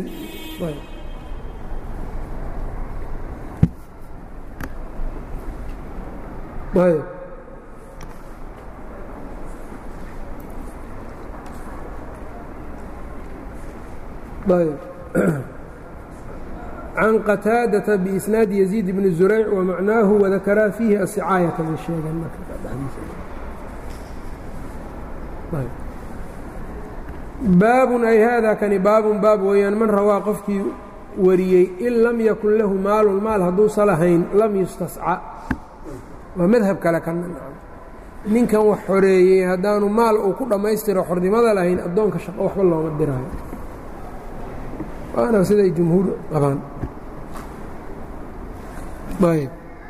ayb ayb can qataadata biisnaadi yaziid bni zurayc wamacnaahu wadakaraa fiihi asicaayata bay sheegeen baabun ay haadaa kani baabun baab weeyaan man rawaa qofkii wariyey in lam yakun lahu maalun maal hadduusa lahayn lam yustasca waa madhab kale kana ninkan wax xoreeyey haddaanu maal uu ku dhammaystiro xornimada lahayn addoonka shaqo waxba looma diraayo waana siday jumhuur qabaan ayb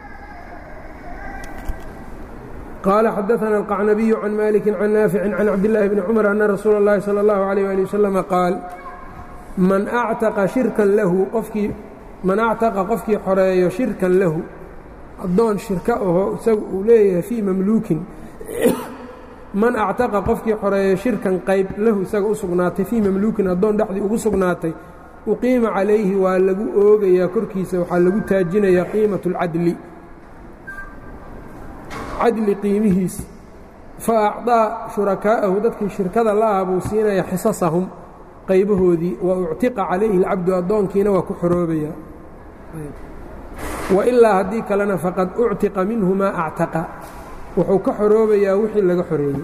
qaala xadaثana الqacnabiyu can maliki can naafici can cabdillaahi bni cumar ana rasuula اllahi salى اllahu عalيyه ali waslama qaal man actaqa shirkan lahu qofkii man actaqa qofkii xoreeyo shirkan lahu addoon shirka aho isagu uu leeyahay fii mamluukin man actaqa qofkii xoreeyo shirkan qayb lahu isaga u sugnaatay fii mamluukin addoon dhexdii ugu sugnaatay uqiima calayhi waa lagu oogayaa korkiisa waxaa lagu taajinayaa qiimaة اlcadli cadli qiimihiis fa acطaa shurakaa'ahu dadkii shirkada la aha buu siinaya xisasahum qaybahoodii wa uctiqa calayhi اlcabdu addoonkiina waa ku xoroobaya wailaa haddii kalena faqad uctiqa minhu maa actaqa wuxuu ka xoroobayaa wixii laga xoreeyey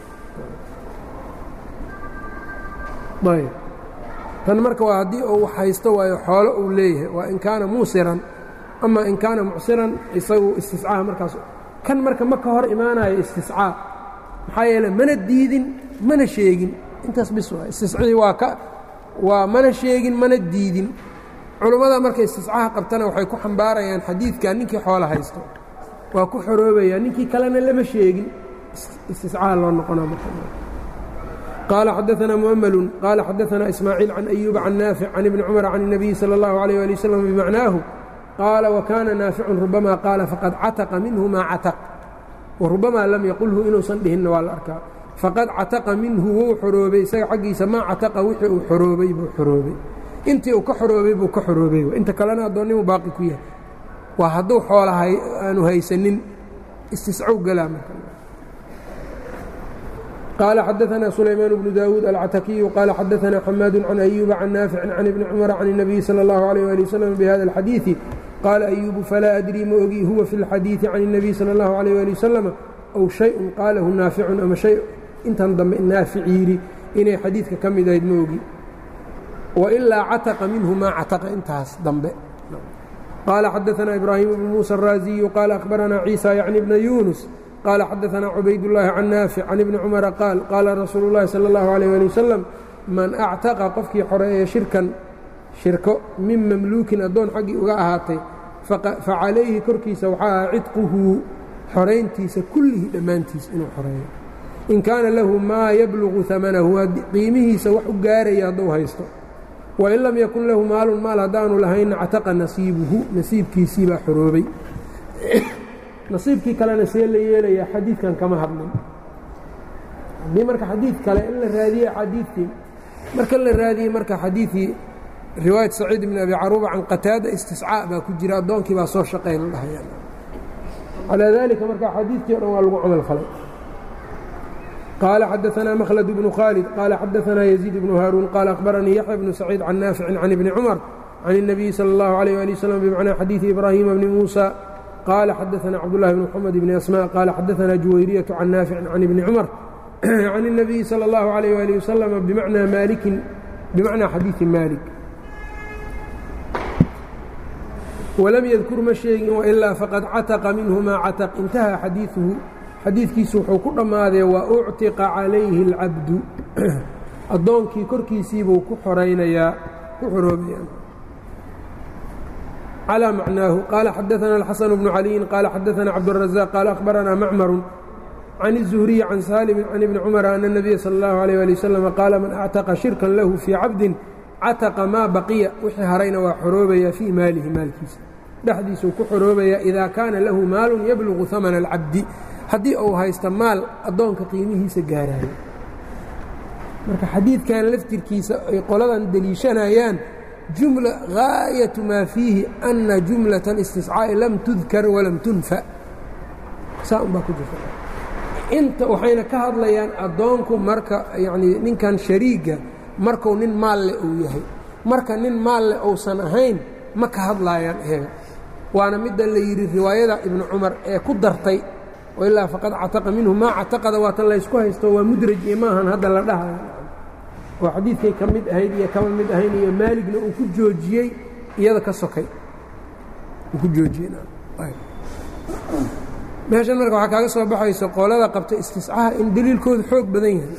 ayb tan marka waa haddii uu haysto waayo xoolo uu leeyahay waa in kaana muusiran ama in kaana mucsiran isagu istiscaaha markaas kan marka ma ka hor imaanayo istiscaa maxaa yeele mana diidin mana sheegin intaas bis waa istiscii waa ka waa mana sheegin mana diidin culummada marka istiscaha qabtana waxay ku xambaarayaan xadiidkan ninkii xoolo haysto waa ku xoroobaya ninkii kalena lama sheegin istiscaha loo noqona qaala xadaثna muؤmlu qaala xadaثna ismaaciil can أyuuba can naafic can ibni cumar can الnabiyi salى اllahu عalيه ali wslam bimacnaahu qaala wakaana naaficun rubama qaala faqad cataqa minhu maa cataq warubamaa lam yaqulhu inuusan dhihinna waa la arkaa faqad cataqa minhu wuu xoroobay isaga xaggiisa maa cataqa wixii uu xoroobay buu xoroobay intii uu ka xoroobay buu ka xoroobay inta kalena addoonnimu baaqi ku yahay waa hadduu xoola aanu haysanin istiscow galaa marka qaala xadaثna sulaymaan bnu daawuud alcatakiyu qaala xadaثna xamaadu can أyuuba can naaficin can ibni cumara can الnabiyi salى اllahu عalيه ali wslam bihada اlxadiiثi qaala أyuubu falaa adrii ma ogi huwa fi اlxadiiثi can الnabiy salى اllahu عalيه ali wasalam aw shayءun qaalahu naaficun ama shay intan dambe naafic yidhi inay xadiidka ka mid ahayd ma ogi wailaa cataqa minhu maa cataqa intaas dambe qaala xadaثna ibraahim bnu muuسى الraaziyu qaala akhbarana ciisa yacni bna yunus qaala xadaثna cubaydالlahi can naafic can ibni cumara qaal qaala rasuulu اllahi salى اllahu عalيه ali wasalam man actaqa qofkii xoreeya shirkan shirko min mamluukin addoon xaggii uga ahaatay facalayhi korkiisa waxaa aha cidquhu xorayntiisa kullihi dhammaantiis inuu xoreeyo in kaana lahu maa yablugu amanahu qiimihiisa wax u gaaraya hadduu haysto wain lam yakun lahu maalun maal haddaanu lahaynna cataqa nasiibuhu nasiibkiisii baa xoroobay nasiibkii kalena see la yeelayaa xadiidkan kama hadlin haddii marka xadiid kale in la raadiye xadiidkii marka la raadiyey marka xadiidkii riwaayat saciid bn abi caruuba can qataada istiscaa baa ku jira addoonkii baa soo shaqay la dhahaya calaa dalika marka xadiidkii o dhan waa lagu camal falay qaala xadaثna mkhlد bnu khaalid qaala xadaثna yزيid bnu haaruun qaala akhbaranii yaxya bnu saciid can naaficin can ibni cumar can الnabiyi salى اllahu عalيه ali wslam bmacnaa xadiiثi ibraahima bni muusa qaala xadaثna cabdالlahi bn mxamed bni asmاء qaala xadaثna juwayriyaة can naaficin can ibni cumar can الnabiyi salى اllahu عalيه ali waslm bmacnaa maalikin bimacnaa xadiiثi maalik walam yadkur ma sheegin wailaa faqad cataqa minhu maa cataq intaha xadiiثuhu xadiidkiisu wuxuu ku dhammaadee waa uctiqa calayhi اlcabdu addoonkii korkiisiibuu ku xoraynayaa ku xoroobayaa calىa macnaahu qaala xadaثana الxasan bnu caliyin qaala xadaثana cabdالraزاq qaala akhbaranaa macmaru can الzuhriyi can saalimin can ibni cumara ana الnabiya salى اllahu عalيه ali waslm qaala man actaqa shirkan lahu fii cabdin cataqa maa baqiya wixii harayna waa xoroobayaa fii maalihi maalkiisa dhexdiisuu ku xoroobayaa idaa kaana lahu maalu yablugu hamana اlcabdi haddii uu haysto maal addoonka qiimihiisa gaaraayo marka xadiidkan laftirkiisa ay qoladan deliishanayaan jumla gaayatu maa fiihi anna jumlaة اlistiscaa'i lam tudkar walam tunfa saa un baa ku jirta inta waxayna ka hadlayaan addoonku marka yacnii ninkan shariiga marku nin maal leh uu yahay marka nin maal leh uusan ahayn ma ka hadlaayaan iyaga waana midda la yidhi riwaayada ibnu cumar ee ku dartay ilaa faqad cataqa minhu maa cataqada waatan laysku haysto waa mudraj iyo maahan hadda la dhahayo oo xadiidkay ka mid ahayd iyo kama mid ahayn iyo maaligna uu ku joojiyey iyada ka sokay uu ku joojiyeymeeshan marka waxaa kaaga soo baxayso qolada qabta istiscaha in deliilkoodu xoog badan yahay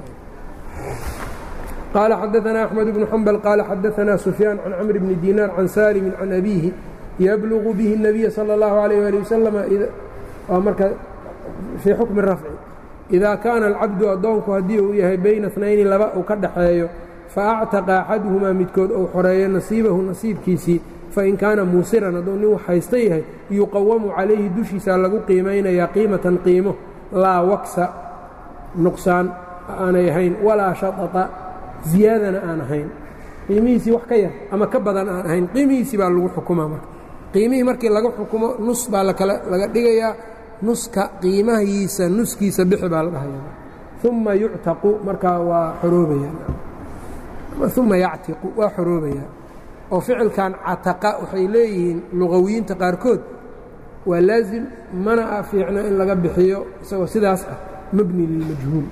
qaala xadaanaa axmed bnu xambal qaala xadaanaa sufyaan can camr bni diinaar can saalimin can abiihi yablugu bihi الnabiya salى اllahu alayh ali wasalam waa marka fii xukmi rafci idaa kaana alcabdu addoonku haddii uu yahay bayna اtnayni laba uu ka dhaxeeyo faactaqa axaduhumaa midkood uu xoreeyo nasiibahu nasiibkiisii fain kaana muusiran hadduu nin wax haysta yahay yuqawamu calayhi dushiisaa lagu qiimaynayaa qiimatan qiimo laa waksa nuqsaan aanay ahayn walaa shaطaطa ziyaadana aan ahayn qiimihiisii wax ka yar ama ka badan aan ahayn qiimihiisii baa lagu xukumaa marka qiimihii markii laga xukumo nus baa laga dhigayaa nuska qiimahiisa nuskiisa bixi baa la dhahaya uma yuctaqu markaa waa xoroobaya uma yactiqu waa xoroobaya oo ficilkan cataqa waxay leeyihiin luqawiyiinta qaarkood waa laazim mana a fiicno in laga bixiyo isagoo sidaas ah mabni lilmajhuul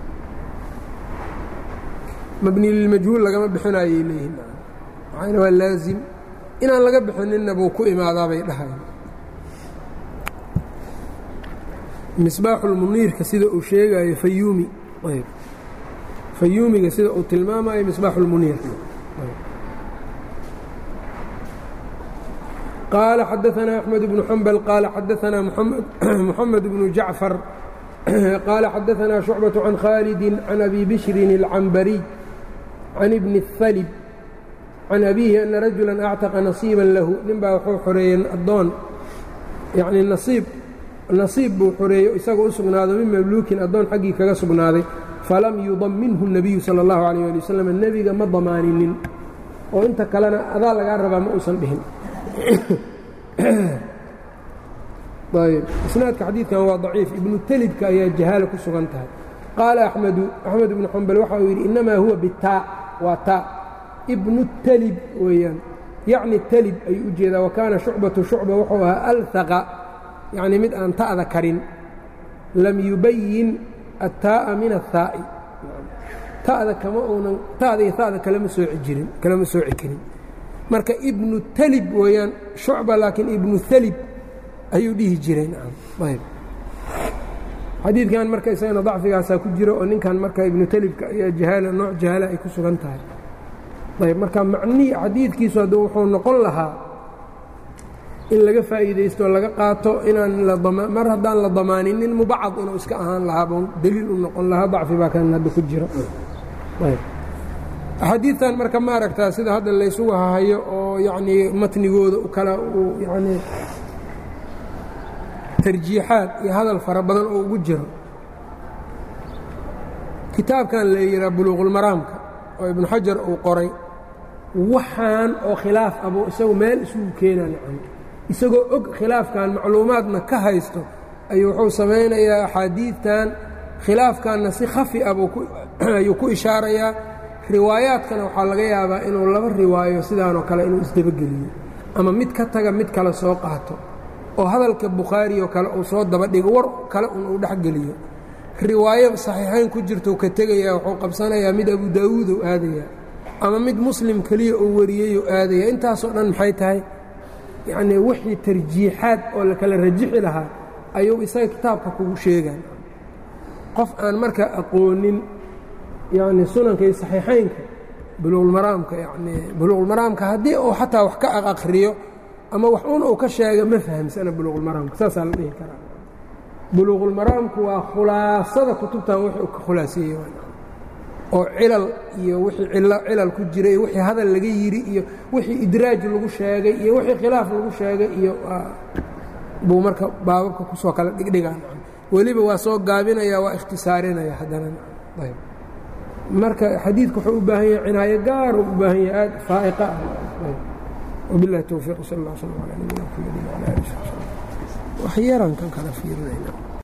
mabni lilmajhuul lagama bixinayay leeyihiin maxayna waa laazim inaan laga bixininna buu ku imaadaabay dhahayan misbaaxulmuniirka sida uu sheegayo fayuumi fayuumiga sida uu tilmaamayo misbaaxulmuniirka qaala xadaanaa axmed bnu xambal qaala xadaanaa muxamed bnu jacfar qaala xadaanaa shucbaة can khaalidi can abi bishrin اlcambariy can ibni اhalib can abiihi ana rajula actaqa nasiiba lahu nin baa wuxuu xoreeyey addoon yacnii nasiib nasiib buu xoreeyo isagoo u sugnaado min mamluukin addoon xaggii kaga sugnaaday falam yudaminhu الnabiyu salى اllahu alayh ali wasalam nebiga ma damaaninin oo inta kalena adaa lagaa rabaa ma uusan dhihin ayb isnaadka xadiidkan waa daciif ibnu telibka ayaa jahaalo ku sugan tahay qaala axmedu axmed ibnu xambal waxa uu yidhi innamaa huwa bitaa waa taa ibnu telib weeyaan yacni telib ayuu u jeedaa wa kaana shucbatu shucba wuxuu ahaa alhaqa yacnii mid aan ta'da karin lam yubayin attaa'a min athaa'i ta'da kama uunan ta'da iyo ta'da kalama sooci jirin kalama sooci karin marka ibnu telib weeyaan shucba laakiin ibnu telib ayuu dhihi jireen ayb xadiidkan marka isagana dacfigaasaa ku jiro oo ninkan marka ibnu telibka ayaa jahaala nooc jahaala ay ku sugan tahay ayb marka macnihii xadiidkiisu hadduu wuxuu noqon lahaa in laga faa'iidaysto o laga qaato inaan mar haddaan la damaaninin mubacad inuu iska ahaan lahaa bun deliil u noqon lahaa dacfi baa kan hadda ku jiro axaadiidtan marka ma aragtaa sida hadda laysugu hahayo oo yacnii matnigooda kala uu yacnii tarjiixaad iyo hadal fara badan oo ugu jiro kitaabkan la yidhaha buluuqulmaraamka oo ibnu xajar uu qoray waxaan oo khilaaf abuu isagu meel isugu keenaa nacam isagoo og khilaafkan macluumaadna ka haysto ayuu wuxuu samaynayaa axaadiidtan khilaafkanna si khafi ah ayuu ku ishaarayaa riwaayaadkana waxaa laga yaabaa inuu laba riwaayo sidaanoo kale inuu isdabageliyo ama mid ka taga mid kale soo qaato oo hadalka bukhaari oo kale uu soo daba dhigo war kale un uu dhexgeliyo riwaayo saxiixayn ku jirtou ka tegayaa wuxuu qabsanayaa mid abu daawuud ou aadayaa ama mid muslim keliya uu wariyeyou aadaya intaasoo dhan maxay tahay yacnii wixii tarjiixaad oo la kala rajixi lahaa ayuu isaga kitaabka kugu sheegaan qof aan marka aqoonin yacni sunanka iyo saxiixaynka buluuqulmaraamka yacnii buluuqulmaraamka haddii uu xataa wax ka aqriyo ama wax un uu ka sheega ma fahamsana buluuqulmaraamka saasaa la dhihi karaa buluuqulmaraamku waa khulaasada kutubtan wix uu ka khulaaseeyey oo cilal iyo wixii cilal ku jira iyo wixii hadal laga yidhi iyo wixii idraaj lagu sheegay iyo wixii khilaaf lagu sheegay iyo buu marka baababka kusoo kala dhigdhigaa weliba waa soo gaabinaya waa ikhtisaarinaya haddana ayb marka xadiidku wuxuu u baahan yahay cinaayo gaaruu u baahan yahay aad faa'iqa ah wabiاllahi towfiiq sal اllah slm alى nabina mxamedi wala ali wax yaran kan kala fiirinayna